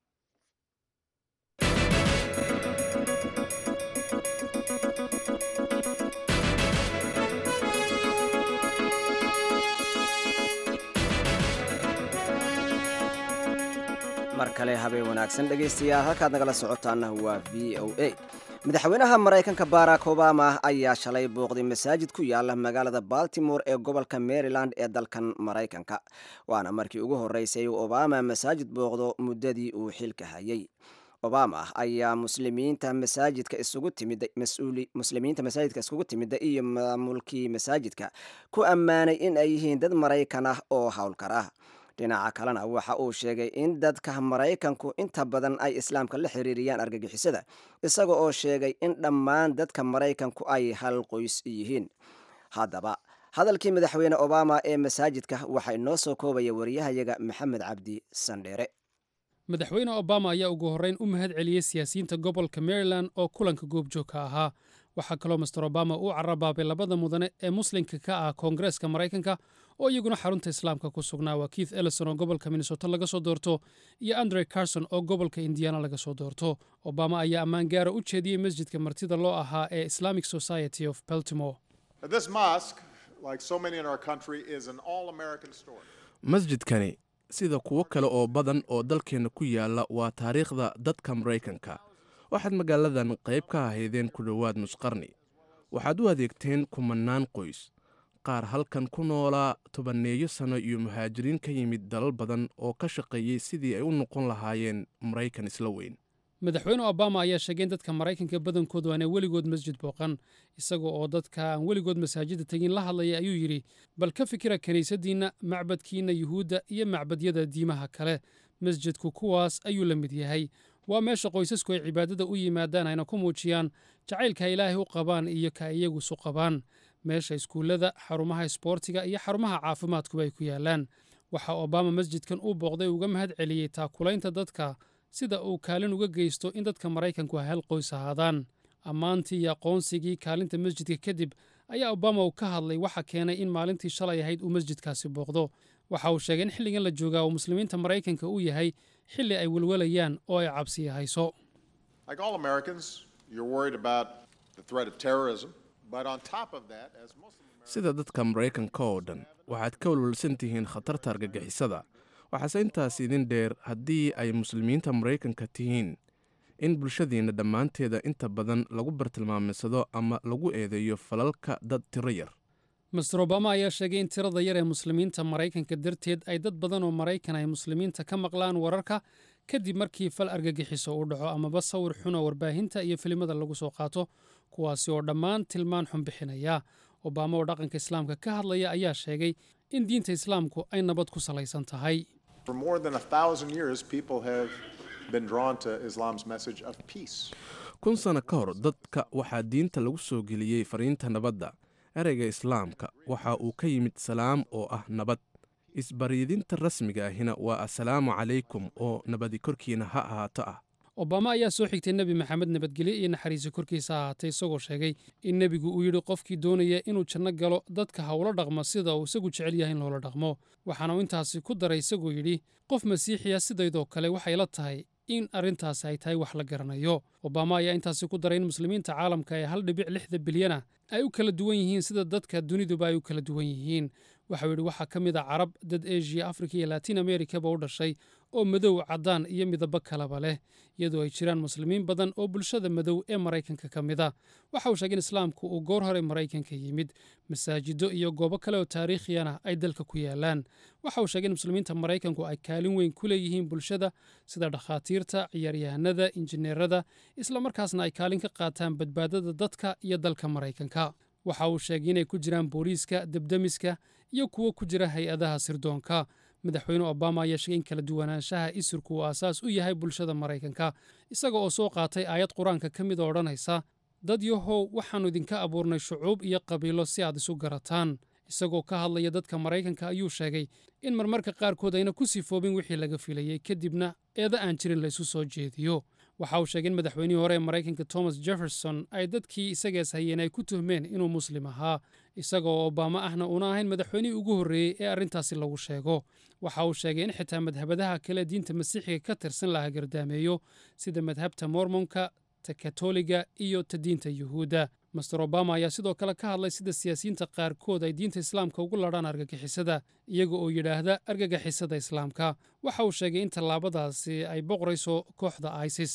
mar kale habeen wanaagsan dhegaystayaal halkaad nagala socotaana waa v o a madaxweynaha maraykanka barack obama ayaa shalay booqday masaajid ku yaala magaalada baltimore ee gobolka maryland ee dalkan maraykanka waana markii ugu horreysay uu obama masaajid booqdo muddadii uu xilka hayay obama ayaa muslimiinta masaajidka isugu timid muslimiinta masaajidka isugu timida iyo maamulkii masaajidka ku ammaanay in ay yihiin dad maraykan ah oo howlkar ah dhinaca kalena waxa uu sheegay in dadka maraykanku inta badan ay islaamka la xiriiriyaan argagixisada isaga oo sheegay in dhammaan dadka maraykanku ay hal qoys yihiin haddaba hadalkii madaxweyne obama ee masaajidka waxaa inoo soo koobaya wariyahayaga maxamed cabdi sandheere madaxweyne obama ayaa ugu horreyn u mahad celiyey siyaasiyiinta gobolka maryland oo kulanka goobjoogka ahaa waxaa kaloo master obama uu carabaabay labada mudane ee muslimka ka ah koongareeska maraykanka oo iyaguna xarunta islaamka ku sugnaa waa keith ellison oo gobolka minnesota laga soo doorto iyo andre carson oo gobolka indiana laga soo doorto obama ayaa ammaan gaara u jeediyey masjidka martida loo ahaa ee islamic society of baltimore masjidkani sida kuwo kale oo badan oo dalkeenna ku yaalla waa taariikhda dadka maraykanka waxaad magaaladan qayb ka ahaydeen ku dhowaad nusqarni waxaad u adeegteen kumannaan qoys qaar halkan ku noolaa tobanneeyo sanno iyo muhaajiriin ka yimid dalal badan oo ka shaqeeyey sidii ay u noqon lahaayeen maraykan isla weyn madaxweyne obama ayaa sheegay in dadka maraykanka badankoodu aanay weligood masjid booqan isaga oo dadka aan weligood masaajidda tegin la hadlaya ayuu yidhi bal ka fikira kiniisaddiinna macbadkiinna yuhuudda iyo macbadyada diimaha kale masjidku kuwaas ayuu la mid yahay waa meesha qoysasku ay cibaadada u yimaadaan ayna ku muujiyaan jacaylka ay ilaahay u qabaan iyo ka iyagu isu qabaan meesha iskuullada xarumaha isboortiga iyo xarumaha caafimaadkuba ay ku yaallaan waxaa obama masjidkan uu booqday uga mahad celiyey taakulaynta dadka sida uu kaalin uga geysto in dadka maraykanku hal qoys ahaadaan ammaantii iyo aqoonsigii kaalinta masjidka kadib ayaa obama uu ka hadlay waxa keenay in maalintii shalay ahayd uu masjidkaasi booqdo waxa uu sheegay in xilligan la joogaa uu muslimiinta maraykanka uu yahay xilli ay welwalayaan oo ay cabsiya hayso sida dadka maraykanka oo dhan waxaad ka walwalsan tihiin khatarta argagixisada waxaase intaas idin dheer haddii ay muslimiinta maraykanka tihiin in bulshadiinna dhammaanteeda inta badan lagu bartilmaamaysado ama lagu eedeeyo falalka dad tiro yar master obama ayaa sheegay in tirada yar ee muslimiinta maraykanka darteed ay dad badan oo maraykan ay muslimiinta ka maqlaan wararka kadib markii fal argagixiso uu dhaco amaba sawir xun oo warbaahinta iyo filimada lagu soo qaato kuwaasi oo dhammaan tilmaan xun bixinaya obama oo dhaqanka islaamka ka hadlaya ayaa sheegay in diinta islaamku ay nabad ku salaysan tahay kun sano ka hor dadka waxaa diinta lagu soo geliyey fariinta nabadda ereyga islaamka waxa uu ka yimid salaam oo ah nabad isbaryidinta rasmiga ahina waa assalaamu calaykum oo nabadi korkiina ha ahaato ah obama ayaa soo xigtay nebi maxamed nabadgelyo iyo naxariisi korkiisa ahaatay isagoo sheegay in nebigu uu yidhi qofkii doonaya inuu janno galo dadka hawlo dhaqmo sida uu isagu jecel yahay in loola dhaqmo waxaana uu intaasi ku daray isagoo yidhi qof masiixiya sidaydoo kale waxay la tahay in arrintaasi ay tahay wax la garanayo obama ayaa intaasi ku daray in muslimiinta caalamka ee hal dhibic lixda bilyana ay u kala duwan yihiin sida dadka duniduba ay u kala duwan yihiin waxau yidhi waxaa ka mid a carab dad eshiya afrika iyo latin amerikaba u dhashay oo madow caddaan iyo midabo kaleba leh iyadoo ay jiraan muslimiin badan oo bulshada madow ee maraykanka ka mid a waxa uu sheegay in islaamku uu goor hore maraykanka yimid masaajido iyo goobo kale oo taariikhiyana ay dalka ku yaalaan waxa uu sheegay in muslimiinta maraykanku ay kaalin weyn ku leeyihiin bulshada sida dhakhaatiirta ciyaaryahanada injineerada islamarkaasna ay kaalin ka qaataan badbaadada dadka iyo dalka maraykanka waxa uu sheegay inay ku jiraan booliiska debdemiska iyo kuwo ku jira hay-adaha sirdoonka madaxweyne obama ayaa sheegay in kala duwanaanshaha isirku uu aasaas u yahay bulshada maraykanka isaga oo soo qaatay aayad qur-aanka ka mid oo odhanaysa dad yahow waxaannu idinka abuurnay shucuub iyo qabiilo si aad isu garataan isagoo ka hadlaya dadka maraykanka ayuu sheegay in marmarka qaarkood ayna ku sifoobin wixii laga filayey kadibna eeda aan jirin laysu soo jeediyo waxa uu sheegay in madaxweynihii hore ee maraykanka thomas jefferson ay dadkii isagaas hayeen ay ku tuhmeen inuu muslim ahaa isaga oo obama ahna una ahayn madaxweynihii ugu horreeyey ee arrintaasi lagu sheego waxa uu sheegay in xitaa madhabadaha kale diinta masiixiga ka tirsan laha gardaameeyo sida madhabta mormonka ta katoliga iyo ta diinta yuhuudda master obama ayaa sidoo kale ka hadlay sida siyaasiyiinta qaarkood ay diinta islaamka ugu ladhaan argagixisada iyaga oo yidhaahda argagixisada islaamka waxa uu sheegay in tallaabadaasi ay boqorayso kooxda isis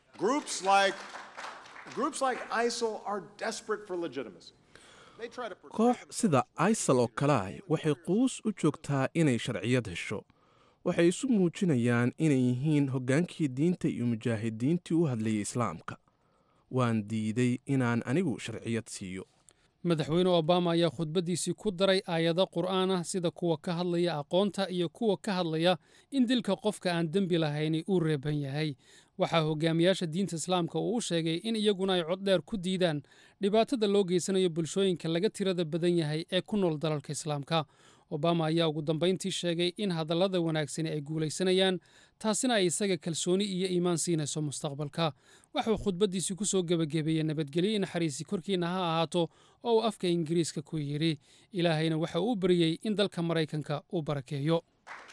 koox sida isal oo kale ah waxay quus u joogtaa inay sharciyad hesho waxay isu muujinayaan inay yihiin hoggaankii diinta iyo mujaahidiintii u hadlayay islaamka waan diiday inaan anigu sharciyad siiyo madaxweyne obama ayaa khudbaddiisii ku daray aayado qur'aan ah sida kuwa ka hadlaya aqoonta iyo kuwa ka hadlaya in dilka qofka aan dembi lahayni uu reeban yahay waxaa hogaamiyaasha diinta islaamka uu u sheegay in iyaguna ay coddheer ku diidaan dhibaatada loo geysanayo bulshooyinka laga tirada badan yahay ee ku nool dalalka islaamka obama ayaa ugu dambayntii sheegay in hadallada wanaagsani ay guulaysanayaan taasina ay isaga kalsooni iyo iimaan siinayso mustaqbalka waxuu khudbaddiisii ku soo gebagabeeyey nabadgelyo naxariisi korkiinna ha ahaato oo uu afka ingiriiska ku yidhi ilaahayna waxa uu u baryey in dalka maraykanka uu barakeeyo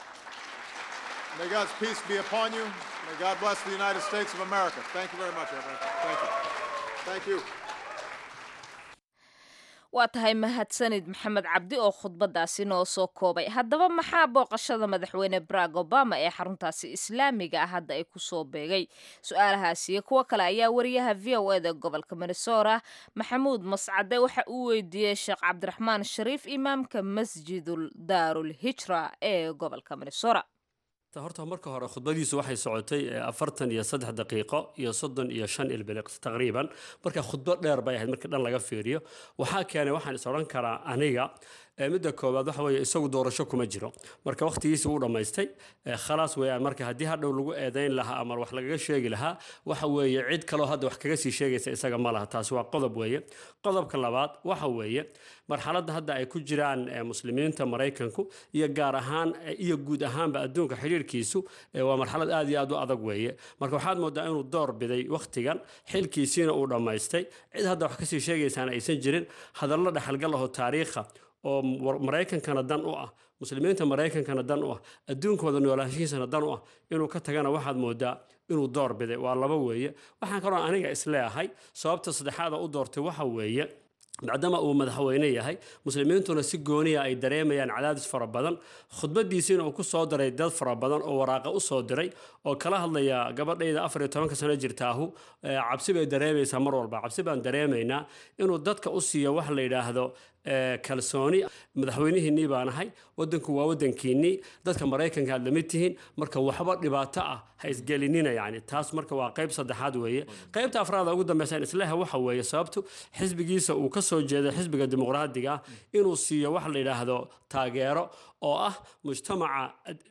waa tahay mahadsanid maxamed cabdi oo khudbadaasi noo soo koobay haddaba maxaa booqashada madaxweyne barack obama ee xaruntaasi islaamiga ah hadda ay ku soo beegay su-aalahaasi iyo kuwo kale ayaa wariyaha v o eda gobolka minnesota maxamuud mascade waxa uu weydiiyey sheekh cabdiraxmaan shariif imaamka masjidul daarul hijra ee gobolka minnesota horta marka hore khudbadiisu waxay socotay afartan iyo saddex daqiiqo iyo soddon iyo shan ilbiliq taqriiban marka khudbo dheer bay ahayd marka dhan laga fiiriyo waxaa keenay waxaan is odhan karaa aniga midda koowaad waxa weeye isagu doorasho kuma jiro marka wakhtigiisi wuu dhammaystay khalaas weeyaan marka haddii hadhow lagu eedayn lahaa ama wax lagaga sheegi lahaa waxa weeye cid kaloo hadda wax kaga sii sheegaysa isaga ma laha taasi waa qodob weeye qodobka labaad waxa weeye marxaladda hadda ay ku jiraan muslimiinta maraykanku iyo gaar ahaan iyo guud ahaanba adduunka xidhiirkiisu waa marxalad aad iyo aad u adag weeye marka waxaad moodaa inuu door biday wakhtigan xilkiisiina uu dhammaystay cid hadda wax kasii sheegaysaana aysan jirin hadallo dhexalgal aho taariikha oo maraykankana dan u ah muslimiinta maraykankana dan u ah adduunkooda noolaanshihiisana dan u ah inuu ka tagana waxaad moodaa inuu door biday waa laba weeye waxaan kaloo aniga isleeyahay sababta saddexaada u doortay waxa weeye maadaama uu madaxweyne yahay muslimiintuna si gooniya ay dareemayaan cadaadis fara badan khudbadiisiina uu ku soo diray dad fara badan oo waraaqa u soo diray oo kala hadlaya gabadhayda afar iyo tobanka sano jirtaahu cabsi bay dareemaysaa mar walba cabsi baan dareemaynaa inuu dadka u siiyo wax la yidhaahdo kalsooni madaxweynihiinnii baan ahay wadanku waa wadankiinnii dadka maraykanka aad lamid tihiin marka waxba dhibaato ah ha isgelinina yani taas marka waa qayb saddexaad weeye qaybta afraada ugu dambaysa isleha waxa weeye sababtu xisbigiisa uu ka soo jeeday xisbiga dimuqraadiga ah inuu siiyo wax la yidhaahdo taageero oo ah mujtamaca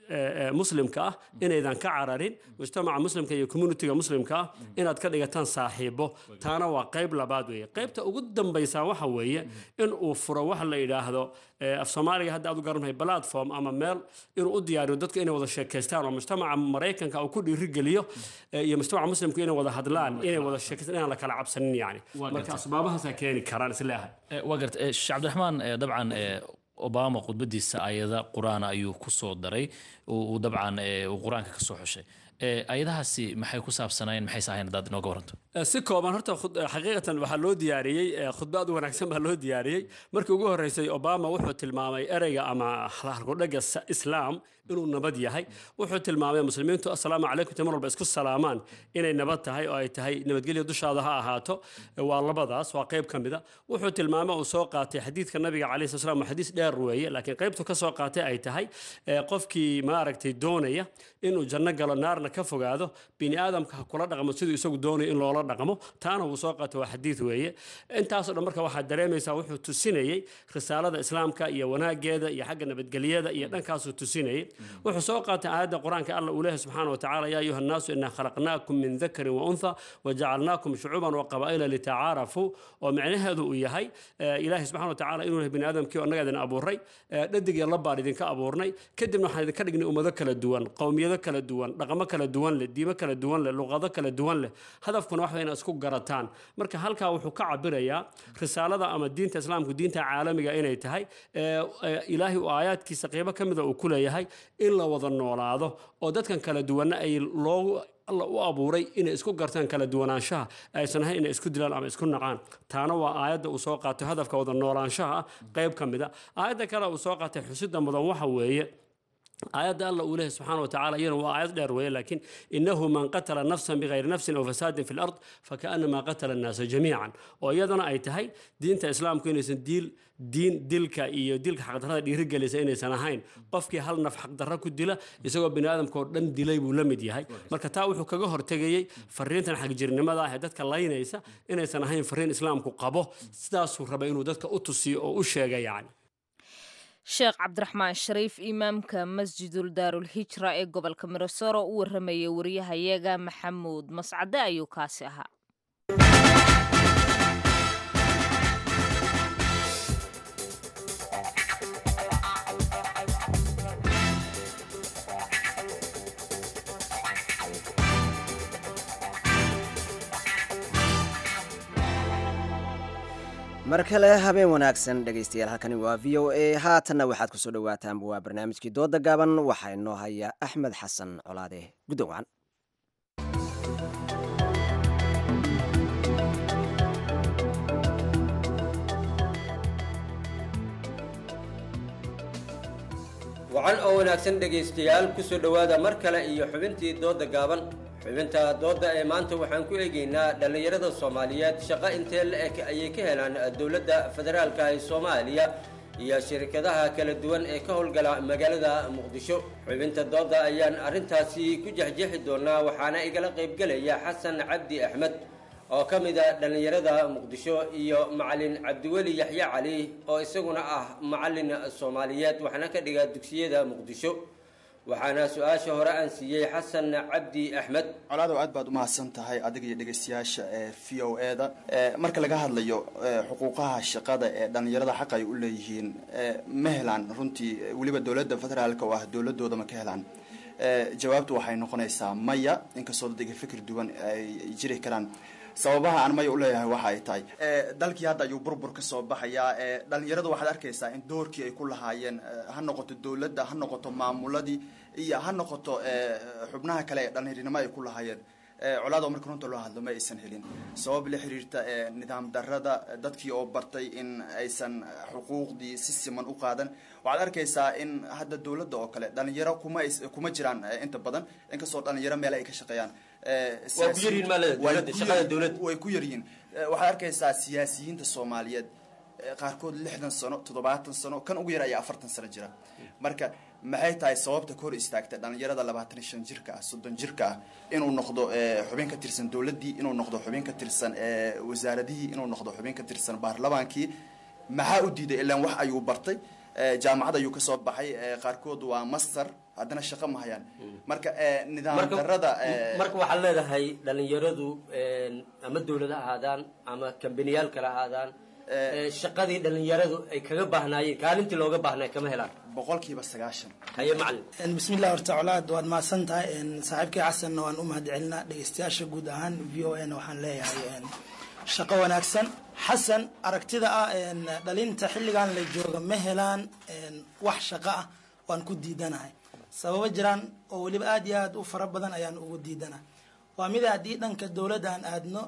muslimka ah inaydan ka cararin mujtamaca muslimka iyo communitiga muslimka ah inaad ka dhigataan saaxiibo taana waa qayb labaad weeye qaybta ugu dambaysa waxa weeye in uu furo wax la yidhaahdo af soomaaliga hadda aad u garantahay platform ama meel inuu u diyaariyo dadku inay wada sheekaystaan oo mujtamaca maraykanka uu ku dhiirigeliyo iyo mujtamaca muslimku inay wada hadlaan inay wada sheekaystaan inaan la kala cabsanin yani marka asbaabahaasaa keeni karaan isleehay waa garta sheekh cabdiraxmaan dabcan obama khudbadiisa ayada qur-aana ayuu ku soo daray uu dabcan uu qur-aanka ka soo xushay ayadahaasi maxay ku saabsanayeen maxayse ahayn haddaad inooga waranto si kooban horta xaqiiqatan waxaa loo diyaariyey khudba aad u wanaagsan baa loo diyaariyey markii ugu horreysay obama wuxuu tilmaamay ereyga ama halkudhaga islaam inuu nabad yahay wuxuu tilmaamay muslimiintu assalaamu calaykum ta mar walba isku salaamaan inay nabad tahay oo ay tahay nabadgelyo dushaada ha ahaato waa labadaas waa qayb ka mida wuxuu tilmaamay uu soo qaatay xadiidka nabiga calayhi sala slam xadiis dheer weeye laakiin qaybtu ka soo qaatay ay tahay qofkii maaragtay doonaya inuu janno galo naarna ka fogaado bini aadamka ha kula dhaqmo siduu isagu doonayo in loola dhaqmo taana wuu soo qaatay waa xadiid weeye intaasoo dhan marka waxaad dareemaysaa wuxuu tusinayey risaalada islaamka iyo wanaageeda iyo xagga nabadgelyada iyo dhankaasuu tusinayey wuxuu soo qaatay aayadda qur-aanka alla uu leeyahay subxaana wa tacaala yaa ayuha annaasu inaa khalaqnaakum min dakarin wa untha wajacalnaakum shucuuban wa qabaa'ila litacaarafuu oo micnaheedu uu yahay ilaahay subxana wa tacaala inuu yahay bini aadamkii oo annaga idin abuuray dhadig iyo labbaan idinka abuurnay kadibna waxaan idinka dhignay ummado kala duwan qowmiyado kala duwan dhaqamo kala duwan leh diimo kala duwan leh luqado kala duwan leh hadafkuna wax inaa isku garataan marka halkaa wuxuu ka cabirayaa risaalada ama diinta islaamku diinta caalamiga inay tahay ilaahay uu aayaadkiisa qeybo ka mida uu ku leeyahay in la wada noolaado oo dadkan kala duwanna ay loogu alla u abuuray inay isku gartaan kala duwanaanshaha aysan ahayn inay isku dilaan ama isku nacaan taana waa aayadda uu soo qaatay hadafka wada noolaanshaha qayb ka mid a aayadda kale uu soo qaatay xusida mudan waxa weeye aayadda alla uu leeyahy subxaana wa tacala iyana waa aayad dheer weeye laakiin inahu man qatala nafsan bigayri nafsin aw fasaadin fi lard fakaanama qatala annaasa jamiican oo iyadana ay tahay diinta islaamku inaysan diil diin dilka iyo dilka xaqdarrada dhiirigelisa inaysan ahayn qofkii hal naf xaqdarra ku dila isagoo bini aadamka oo dhan dilay buu la mid yahay marka taa wuxuu kaga hortegayey fariintan xagjirnimada ah ee dadka laynaysa inaysan ahayn fariin islaamku qabo sidaasuu rabay inuu dadka u tusiyo oo u sheega yacni sheekh cabdiraxmaan shariif imaamka masjidul daarul hijra ee gobolka mirosooro u warramayay wariyahayaga maxamuud mascade ayuu kaasi ahaa mar kale habeen wanaagsan dhegaystayaal halkani waa v o a haatanna waxaad kusoo dhawaataan waa barnaamijkii dooda gaaban waxaa inoo haya axmed xasan colaade guddoon wacan wacan oo wanaagsan dhegaystayaal kusoo dhowaada mar kale iyo xubintii dooda gaaban xubinta doodda ee maanta waxaan ku eegaynaa dhallinyarada soomaaliyeed shaqo intee la-eg ayay ka helaan dowladda federaalka ee soomaaliya iyo shirkadaha kala duwan ee ka howlgala magaalada muqdisho xubinta doodda ayaan arrintaasi ku jexjeexi doonaa waxaana igala qaybgelaya xasan cabdi axmed oo ka mid a dhallinyarada muqdisho iyo macalin cabdiweli yaxye cali oo isaguna ah macalin soomaaliyeed waxna ka dhiga dugsiyada muqdisho waxaana su-aasha hore aan siiyey xasan cabdi axmed colaadow aad baad umahadsan tahay adiga iyo dhegaystayaasha ee v o e da marka laga hadlayo xuquuqaha shaqada ee dhallinyarada xaq ay u leeyihiin ma helaan runtii weliba dowladda federaalka oo ah dowladooda ma ka helaan jawaabtu waxay noqonaysaa maya inkastoo dad iga fikir duwan ay jiri karaan sababaha aan maya uleeyahay waxa ay tahay dalkii hadda ayuu burbur ka soo baxayaa dhalinyaradu waxaad arkaysaa in doorkii ay ku lahaayeen ha noqoto dowladda ha noqoto maamuladii iyo ha noqoto xubnaha kale ee dhalinyarinimo ay ku lahaayeen colaado marka runta loo hadlo ma aysan helin sabab la xiriirta nidaam darada dadkii oo bartay in aysan xuquuqdii si siman u qaadan waxaad arkaysaa in hadda dowladda oo kale dhalinyaro kuma kuma jiraan inta badan inkastoo dhalinyaro meel ay ka shaqeeyaan way ku yaryihiin waxaad arkaysaa siyaasiyiinta soomaaliyeed qaarkood lixdan sano toddobaatan sano kan ugu yar ayaa afartan sano jira marka maxay tahay sababta ka hor istaagta dhalinyarada labaatan iyo shan jirka ah soddon jirka ah inuu noqdo xubin ka tirsan dowladdii inuu noqdo xubin ka tirsan wasaaradihii inuu noqdo xubin ka tirsan baarlamaankii maxaa u diiday ilaan wax ayuu bartay jaamacad ayuu kasoo baxay qaarkood waa master haddana shaqo ma hayaan marka nidaam darada marka waxaad leedahay dhalinyaradu ama dowlad ha ahaadaan ama kambaniyaal kale ahaadaan shaqadii dhalinyaradu ay kaga baahnaayeen kaalintii looga baahnay kama helaan boqolkiiba sagaashan haye macalin bismillah horta colaad waad mahadsan tahay saaxiibkii xasanna waan u mahad celinaa dhegeystayaasha guud ahaan v o a na waxaan leeyahay shaqo wanaagsan xasan aragtida ah dhalinta xilligan la jooga ma helaan wax shaqo ah waan ku diidanahay sababo jiraan oo weliba aad iyo aad u fara badan ayaan ugu diidana waa mida haddii dhanka dowladda aan aadno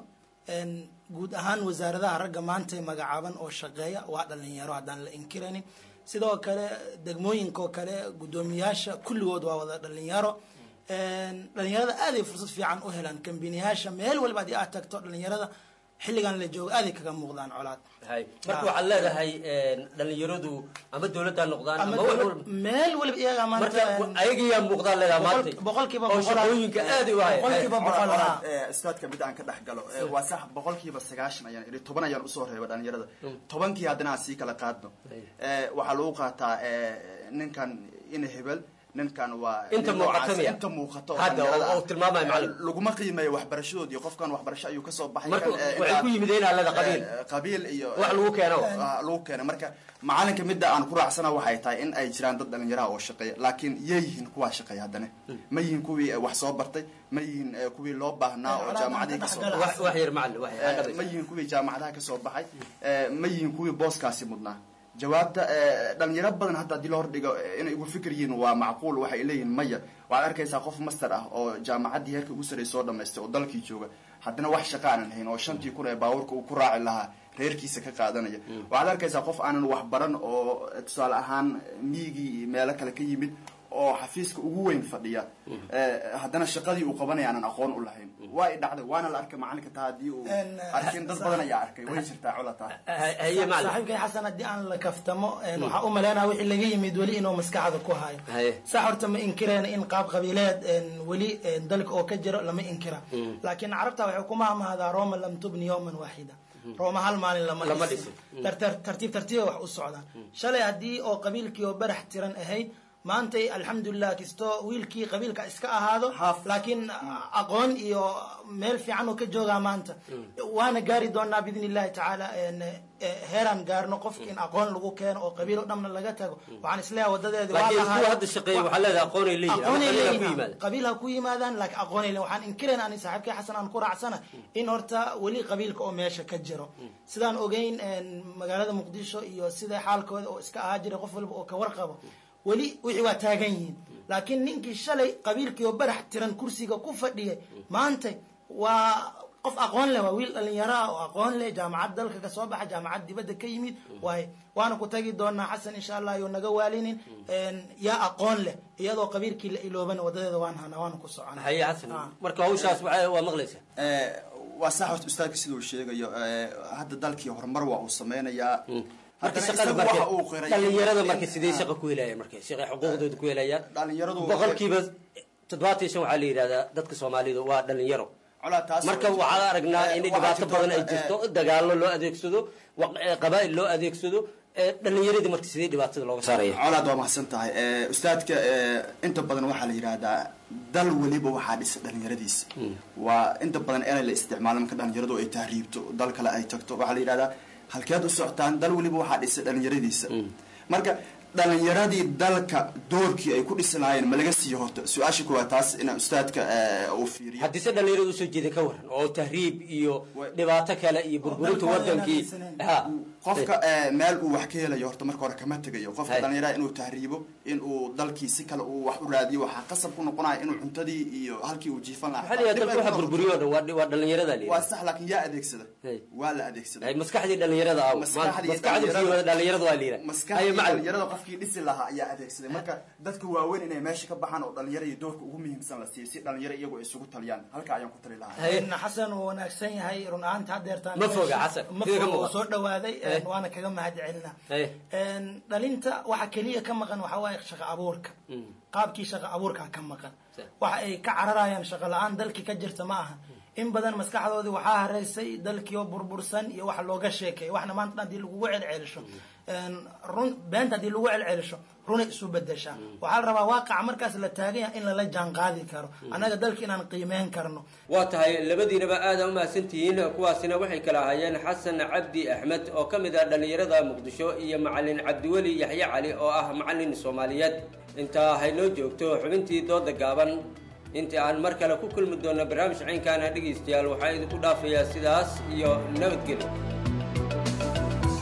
guud ahaan wasaaradaha ragga maanta magacaaban oo shaqeeya waa dhalinyaro haddaan la inkiraynin sidoo kale degmooyinka oo kale guddoomiyaasha kulligood waa wada dhalinyaro dhalinyarada aaday fursad fiican u helaan kambiniyaasha meel walba haddii aad tagto dhalinyarada xilligan la joogo aaday kaga muuqdaan colaad marka waxaad leedahay dhalinyaradu ama dowladda noqdaan ama wax walba meel waliba iyagaa marka maanta ayagiyaa muuqdaan leedahay maanta boqolkiiba oo boqol shaqooyinka aad u haya boqolkiiba boqol ah istaadka mid aan ka dhex galo Eh, waa sax boqolkiiba sagaashan ayaan idhi toban ayaan usoo reeba dhalinyarada tobankii haddana aan sii kala qaadno Eh, waxaa lagu qaataa eh, ninkan ina hebel ninkan waa Inta nin muuqata noocaas, miya? inta muuqato Hadda, dhalinyarada oo- oo ah. tilmaamaya Eh, macallin. laguma qiimeeyo waxbarashadoodii qofkan waxbarasho ayuu kasoo baxay Marka kan, eh, waxay intaa- ku yimideen aalada qabiil. eh, qabiil iyo Wax lagu keeno. Ah, lagu keeno marka macalinka midda aan ku raacsana waxay tahay in ay jiraan dad dhalinyaraha oo shaqeeya laakiin yay yihiin kuwaa shaqeeya haddana ma yihiin kuwii eh, wax soo bartay ma yihiin eh, kuwii loo baahnaa oo jaamacadii kasoo Wax- baxay wax yar macallin wax yar Eh, hadda ma yihiin kuwii jaamacadaha kasoo baxay Eh, ma yihiin kuwii booskaasi mudnaa jawaabta eh, dhalinyaro badan hadda haddii la hordhigo eh, inay ugu fikir yihiin waa macquul waxay leeyihiin maya waxaad arkaysaa qof master ah oo jaamacaddii heerka ugu sarreysay soo dhamaystay oo dalkii jooga haddana wax shaqa aanan hayn oo shantii kun ee baabuurka uu ku raaci lahaa reerkiisa ka qaadanaya waxaad arkaysaa qof aanan wax baran oo eh, tusaale ahaan miigii iyo meelo kale ka yimid oo xafiiska ugu weyn fadhiya Eh, haddana shaqadii uu qabanaya aanan aqoon u lahayn waa i dhacday waana la arkay macalinka taa haddii uu arkin dad badan ayaa arkay way jirtaa cola taa saaxiibkay xasan haddii aan la kaftamo waxaa u malaynaya wixii laga yimid weli inuu maskaxda ku hayo sax horta ma inkireen in qaab qabiileed weli dalka oo ka jiro lama inkira laakiin carabta waxay ku mahmahdaa roma lam tubni yowman waaxida rooma hal maalin lama Lama dhisin dhisin. Tar- tar- tartiib tartiiba wax u socdaan shalay haddii oo qabiilkii oo barax tiran ahayd maantay alxamdulilah kastoo wiilkii qabiilka iska ahaado laakiin aqoon iyo meel fiican uu ka joogaa maanta waana gaari doonaa biidni illahi tacaala en, eh, heeraan gaarno qofki in aqoon lagu keeno oo qabiil oo dhanna laga tago waxaan isleeyahay wadadeedi waa laakiin lahaay- kuwa hadda shaqeeya waxaa leedahay aqoonay leeyihin ama aqoonay qabiilha ku leeyihiin yimaada qabiil ha ku yimaadaan laakiin aqoonay leeyihin waxaan inkirayn ani saaxiibkay xasan aan ku raacsana in horta weli qabiilka oo meesha ka jiro sidaan ogeyn en, magaalada muqdisho iyo sida xaalkooda oo iska ahaa jiray qof walba oo ka warqabo weli wixii waa taagan yihiin laakiin ninkii shalay qabiilkii oo barax tiran kursiga ku fadhiyay maanta waa qof aqoon leh waa wiil dhalinyaro ah oo aqoon leh jaamacad dalka kasoo baxa jaamacad dibadda ka yimid waaye waana ku tagi doonaa xasan insha allah iyo naga waalinin En, yaa aqoon leh iyadoo qabiilkii la ilooban wadadeeda waan hana waana ku socona haye xasan marka hawshaas waxay- waa maqlaysaa Eh, waa sax horta ustaadka sida uu sheegayo eh, hadda dalkii horumar waa uu sameynayaa marka Haddana shaqada isagu marka waxa uu qiray dhalinyarada in- marka sidee ah. shaqa ku helayaan marka shaqa xuquuqdooda ku helayaan dhalinyaradu boqolkiiba toddobaatan iyo shan waxaa la yidhahdaa dadka soomaalidu waa dhalinyaro marka waxaan aragnaa in dhibaato badan ay jirto dagaallo loo adeegsado wa- eh, qabaa'il loo adeegsado eh, dhalinyaradii marka sidee dhibaatada looga saaraya colaad waa mahadsan tahay Eh, ustaadka eh, inta badan waxaa la yidhaahdaa dal weliba waxaa dhisa dhalinyaradiisa waa inta badan inay la isticmaalo marka dhalinyaradu ay tahriibto dal kale ay tagto waxaa la yidhahdaa halkeed u socotaan dal weliba waxaa dhisa dhalinyaradiisa marka dhalinyaradii dalka doorkii ay ku dhisi lahaayeen ma laga siiyo horta su-aasha kuwaa taas ina ustaadka eh, uu fiiriyo haddise dhalinyarada usoo jeeda ka waran oo tahriib iyo dhibaato kale iyo burburinta wadankii ha qofka eh, meel uu wax ka helayo horta marka hore kama tegayo qofka Hay. dhalinyaraha inuu tahriibo inuu dalkii si kale uu wax u raadiyo waxaa qasab ku noqonaya inuu cuntadii iyo halkii uu jiifan lahaa maxaa la yidhahdaa dalka waxa burburiyo o dhan waa- waa dhalinyarada la waa yidhahdaa sax laakiin yaa adeegsada waa la adeegsada Ay, maskaxdii dhalinyarada ah Maskaxdii maskaxdii dhalinyarada- dhalinyarada waa la yidhahdaa maskaxdii Haye, macallin. dhalinyarada qofkii dhisi lahaa ayaa adeegsaday marka dadka waaweyn inay meesha ka baxaan oo dhalinyaro iyo doorka ugu muhiimsan la siiyo si dhalinyaro iyagu ay isugu taliyaan halka ayaan ku tali lahaa En, xasan uu wanaagsan yahay run ahaanta haddeertaan Ma foga, Xasan. ma Sida ka foga oo muuqata. soo dhawaaday en, Eh. waana kaga mahad celinaa Haye. En, dhalinta waxa keliya ka maqan waxaa waaye shaqo abuurka qaabkii shaqo abuurka ka maqan waxa ay ka cararayaan shaqo la-aan dalkii ka jirta ma aha in badan maskaxdoodii waxaa hareysay dalkii oo burbursan iyo wax looga sheekeeyo waxna maanta dhan haddii lagugu celcelisho En, run beenta haddii lagu celcelisho runay isu bedeshaa waxaa la rabaa waaqaca markaas la taagan yahay in lala jaan qaadi karo annaga dalka inaan qiimeyn karno waa tahay labadiinaba aada u mahadsantihiin kuwaasina waxay kala ahaayeen xasan cabdi axmed oo ka mid ah dhallinyarada muqdisho iyo macalin cabdiweli yaxye cali oo ah macalin soomaaliyeed intaa haynoo joogto xubintii dooda gaaban intii aan mar kale ku kulmi doonno barnaamij caynkaana dhegaystayaal waxaa idinku dhaafayaa sidaas iyo nabadgelyo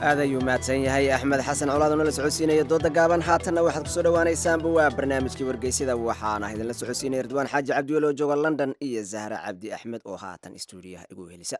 aad ayuu mahadsan yahay axmed xasan colaad oo nala socodsiinaya dooda gaaban haatanna waxaad kusoo dhowaanaysaanba waa barnaamijkii wargeysyada waxaana idinla socodsiinaya ridwaan xaaji cabdiwel oo jooga london iyo zahra cabdi axmed oo haatan istuudiyaha igu helisa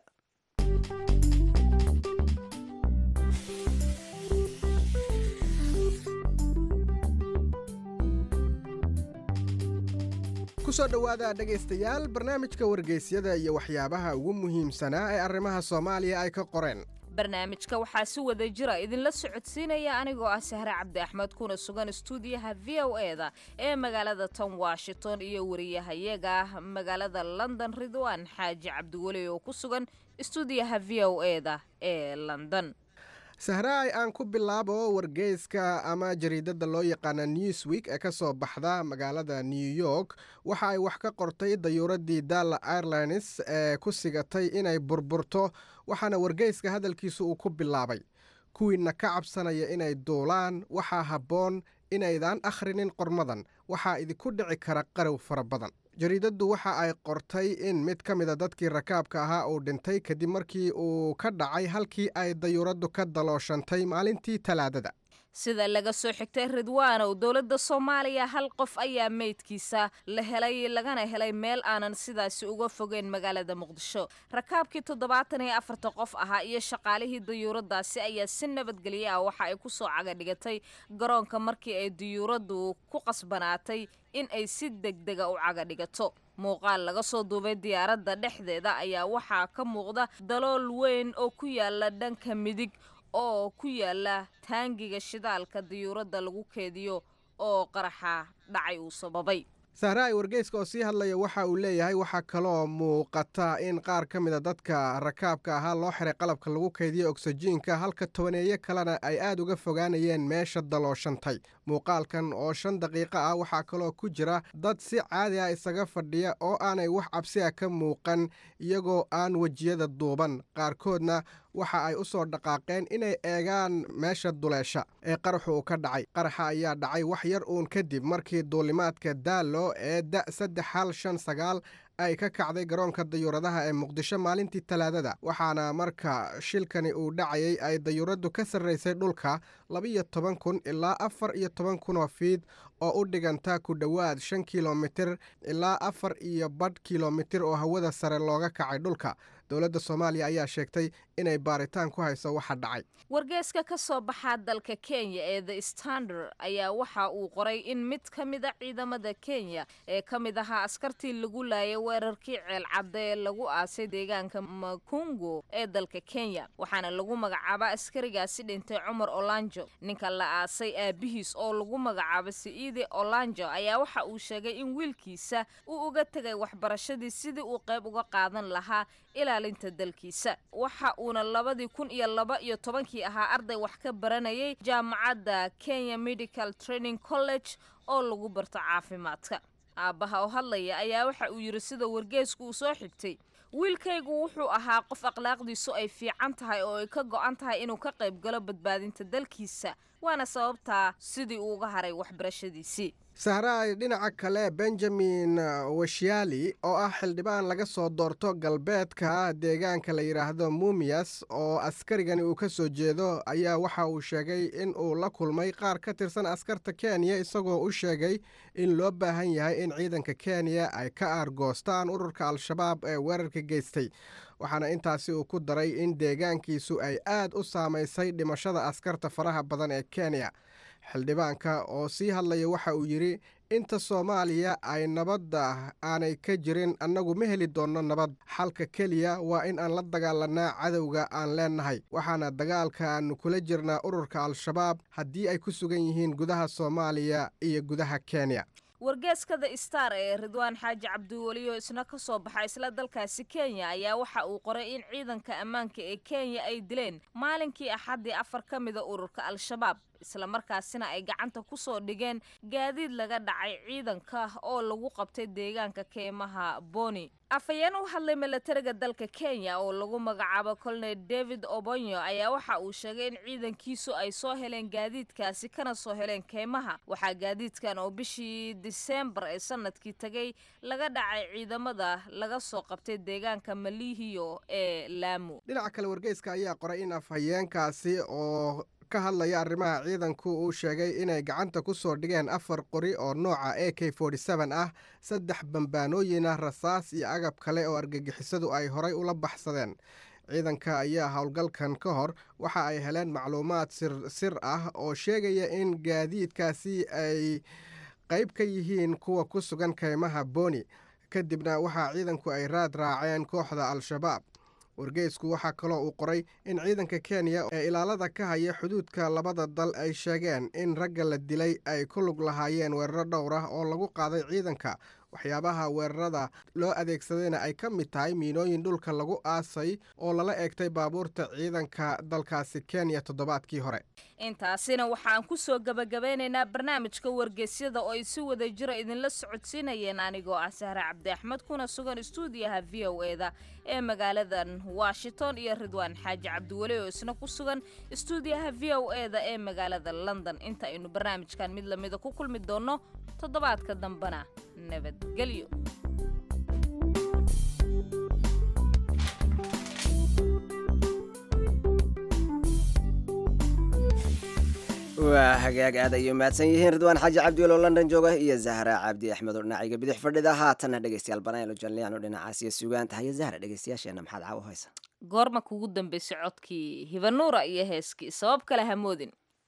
kusoo dhowaada dhegaystayaal barnaamijka wargeysyada iyo waxyaabaha ugu muhiimsanaa ee arrimaha soomaaliya ay ka qoreen barnaamijka waxaa si wada jira idinla socodsiinaya anigoo ah sahre cabdi axmed kuna sugan istuudiyaha v o eda ee magaalada tan washington iyo wariyahayaga magaalada london ridwaan xaaji cabdiweli oo ku sugan istuudiyaha v o eda ee london sahraay aan ku bilaabo wargeyska ama jariidada loo yaqaana newsweek ee ka soo baxda magaalada new york waxa ay wax ka qortay dayuuradii dalla airlines ee ku sigatay inay burburto waxaana wargeyska hadalkiisu uu ku bilaabay kuwiina ka cabsanaya inay duulaan waxaa habboon inaydaan akhrinin qormadan waxaa idinku dhici kara qarow fara badan jariidaddu waxa ay qortay in mid ka mida dadkii rakaabka ahaa uu dhintay kadib markii uu ka dhacay halkii ay dayuuraddu ka dalooshantay maalintii talaadada sida laga soo xigtay ridwaanow dowladda soomaaliya hal qof ayaa meydkiisa la helay lagana helay meel aanan sidaasi uga fogeyn magaalada muqdisho rakaabkii toddobaatan iyo afarta qof ahaa iyo shaqaalihii dayuuradaasi ayaa si nabadgelye ah waxa ay ku soo cagadhigatay garoonka markii ay dayuuraddu ku qasbanaatay in ay si degdega u cagadhigato muuqaal laga soo duubay diyaaradda dhexdeeda ayaa waxaa ka muuqda dalool weyn oo ku yaala dhanka midig oo ku yaala taangiga shidaalka diyuuradda lagu keediyo oo qaraxa dhacay uu sababay sahraay wargeyska oo sii hadlaya waxa uu leeyahay waxaa kaloo muuqata in qaar ka mida dadka rakaabka ahaa loo xiray qalabka lagu kaydiyo ogsajiinka halka tobaneeyo kalena ay aad uga fogaanayeen meesha dalooshantay muuqaalkan oo shan daqiiqo ah waxaa kaloo ku jira dad si caadi ah isaga fadhiya oo aanay wax cabsi a ka muuqan iyagoo aan wejiyada duuban qaarkoodna waxa ay u soo dhaqaaqeen inay eegaan meesha duleesha ee qaraxu uu ka dhacay qaraxa ayaa dhacay wax yar uun kadib markii duulimaadka daallo ee da saddex hal shan sagaal ay ka kacday garoonka dayuuradaha ee muqdisho maalintii talaadada waxaana marka shilkani uu dhacayay ay dayuuraddu ka sarraysay dhulka labiyo toban kun ilaa afar iyo toban kun oo fiid oo u dhiganta ku dhowaad shan kilomitir ilaa afar iyo badh kilomitir oo hawada sare looga kacay dhulka dowladda soomaaliya ayaa sheegtay inay baaritaan ku hayso waxa dhacay wargeeska ka soo baxaa dalka kenya ee the standard ayaa waxa uu qoray in mid ka mida ciidamada kenya ee ka mid ahaa askartii lagu laayay weerarkii ceelcadda ee lagu aasay deegaanka makungo ee dalka kenya waxaana lagu magacaaba askarigaasi dhintay cumar olanjo ninka la aasay aabihiis oo lagu magacaabo sa'iide olanjo ayaa waxa uu sheegay in wiilkiisa uu uga tegay waxbarashadii sidii uu qayb uga qaadan lahaa ilaalinta dalkiisa waxa uuna labadii kun iyo laba iyo tobankii ahaa arday wax ka baranayay jaamacadda kenya medical training college oo lagu barto caafimaadka aabbaha oo hadlaya ayaa waxa uu yidhi sida wargeesku uu soo xigtay wiilkaygu wuxuu ahaa qof akhlaaqdiisu ay fiican tahay oo ay ka go'an tahay inuu ka qayb galo badbaadinta dalkiisa waana sababtaa sidii uu uga haray waxbarashadiisii sahraay dhinaca kale benjamin washiali oo ah xildhibaan laga soo doorto galbeedka deegaanka la yidhaahdo mumias oo askarigani uu ka soo jeedo ayaa waxa uu sheegay in uu la kulmay qaar ka tirsan askarta kenya isagoo u sheegay in loo baahan yahay in ciidanka kenya ay ka aargoostaan ururka al-shabaab ee weerarka geystay waxaana intaasi uu ku daray in deegaankiisu ay aad u saamaysay dhimashada askarta faraha badan ee kenya xildhibaanka oo sii hadlaya waxa uu yidhi inta soomaaliya ay nabadda aanay ka jirin annagu ma heli doonno nabad xalka keliya waa in aan la dagaalanaa cadowga aan leennahay waxaana dagaalka aanu kula jirnaa ururka al-shabaab haddii ay ku sugan yihiin gudaha soomaaliya iyo gudaha kenya wargeeskada star ee ridwaan xaaji cabdiweliyo isna ka soo baxa isla dalkaasi kenya ayaa waxa uu qoray in ciidanka ammaanka ee kenya ay dileen maalinkii axaddii afar ka mida ururka al-shabaab islamarkaasina ay gacanta kusoo dhigeen gaadiid laga dhacay ciidanka oo lagu qabtay deegaanka keymaha boni afhayeen u hadlay milatariga dalka kenya oo lagu magacaabo colonel david obonyo ayaa waxa uu sheegay in ciidankiisu ay soo heleen gaadiidkaasi kana soo heleen keymaha waxaa gaadiidkan oo bishii diseembar ee sanadkii tagay laga dhacay ciidamada laga soo qabtay deegaanka malihiyo ee laamu dhinaca kale wargeyska ayaa qoray in afhayeenkaasi oo ka hadlaya arrimaha ciidanku uu sheegay inay gacanta ku soo dhigeen afar qori oo nooca a k ah saddex bambaanooyin ah rasaas iyo agab kale oo argagixisadu ay horay ula baxsadeen ciidanka ayaa howlgalkan ka hor waxa ay heleen macluumaad sir ah oo sheegaya in gaadiidkaasi ay qayb ka yihiin kuwa ku sugan keymaha boni kadibna waxaa ciidanku ay raad raaceen kooxda al-shabaab wargeysku waxaa kaloo uu qoray in ciidanka kenya ee ilaalada ka haya xuduudka labada dal ay sheegeen in ragga la dilay ay ku lug lahaayeen weeraro dhowr ah oo lagu qaaday ciidanka waxyaabaha weerarada loo adeegsadayna ay ka mid tahay miinooyin dhulka lagu aasay oo lala eegtay baabuurta ciidanka dalkaasi kenya toddobaadkii hore intaasina waxaan ku soo gabagabeynaynaa barnaamijka wargeysyada oo ay si wada jiro idinla socodsiinayeen anigoo ah sahre cabdi axmed kuna sugan istuudiyaha v o e da ee magaaladan washington iyo ridwaan xaaji cabdiweli oo isna ku sugan istuudiyaha v o e da ee magaalada london inta aynu barnaamijkan mid lamida ku kulmi doonno toddobaadka dambena nabadgelyo waa hagaag aad ayay mahadsan yihiin ridwaan xaaji cabdiwel oo london jooga iyo zahra cabdi axmed oo dhinaciga bidix fadhida haatanna dhegeystayaal banaylo janliyan oo dhinacaas iyo sugaanta haya zahra dhegeystayaasheena maxaad caawa haysa goorma kugu dambeysay codkii hibanuura iyo heeskii sabab kale hamoodin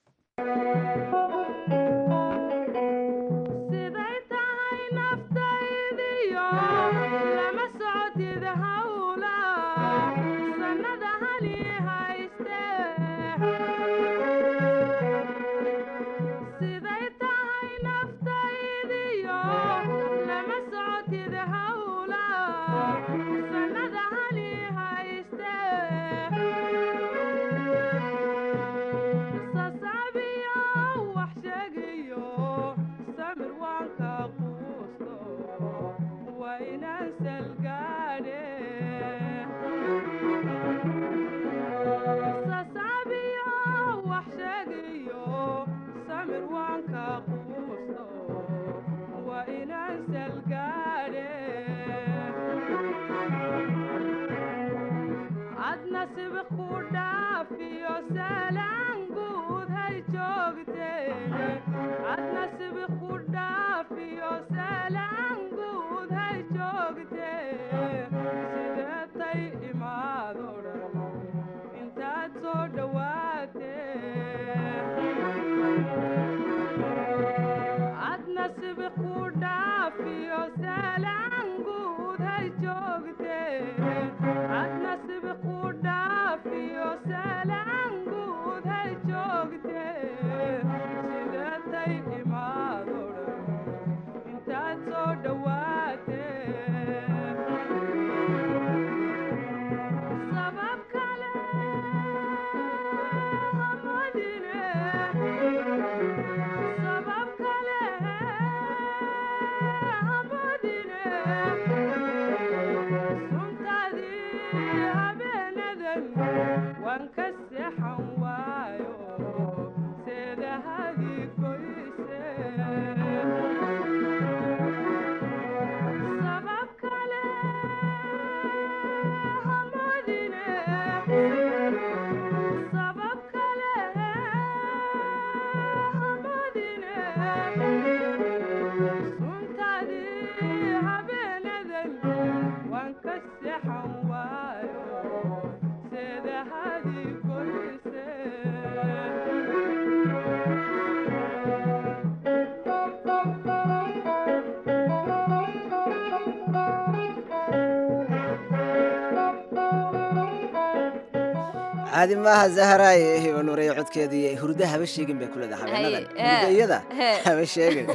caadi maaha zahraay hibanuurey codkeedii hurda haba sheegin bay kuleedahay habeenadan hurda iyada haba sheegin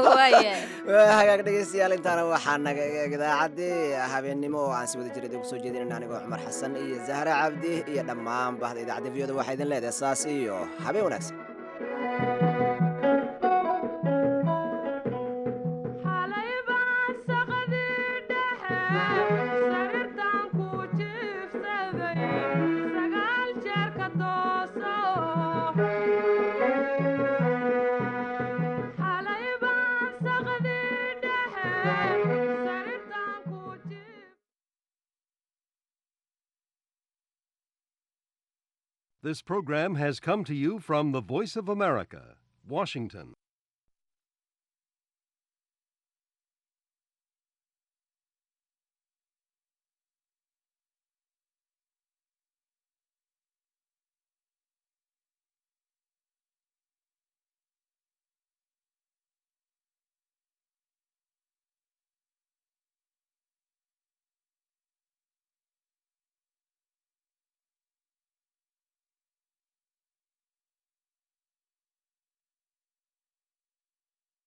waa hagaag dhegeystayaal intaana waxaa naga eeg idaacaddii habeennimo oo aan si wada jiray kusoo jeedinayna anigoo cumar xasan iyo zahra cabdi iyo dhammaan bahda idaacadda viyada waxaa idin leedahay saas iyo habeen wanaagsan This program has come to you from the Voice of America, Washington.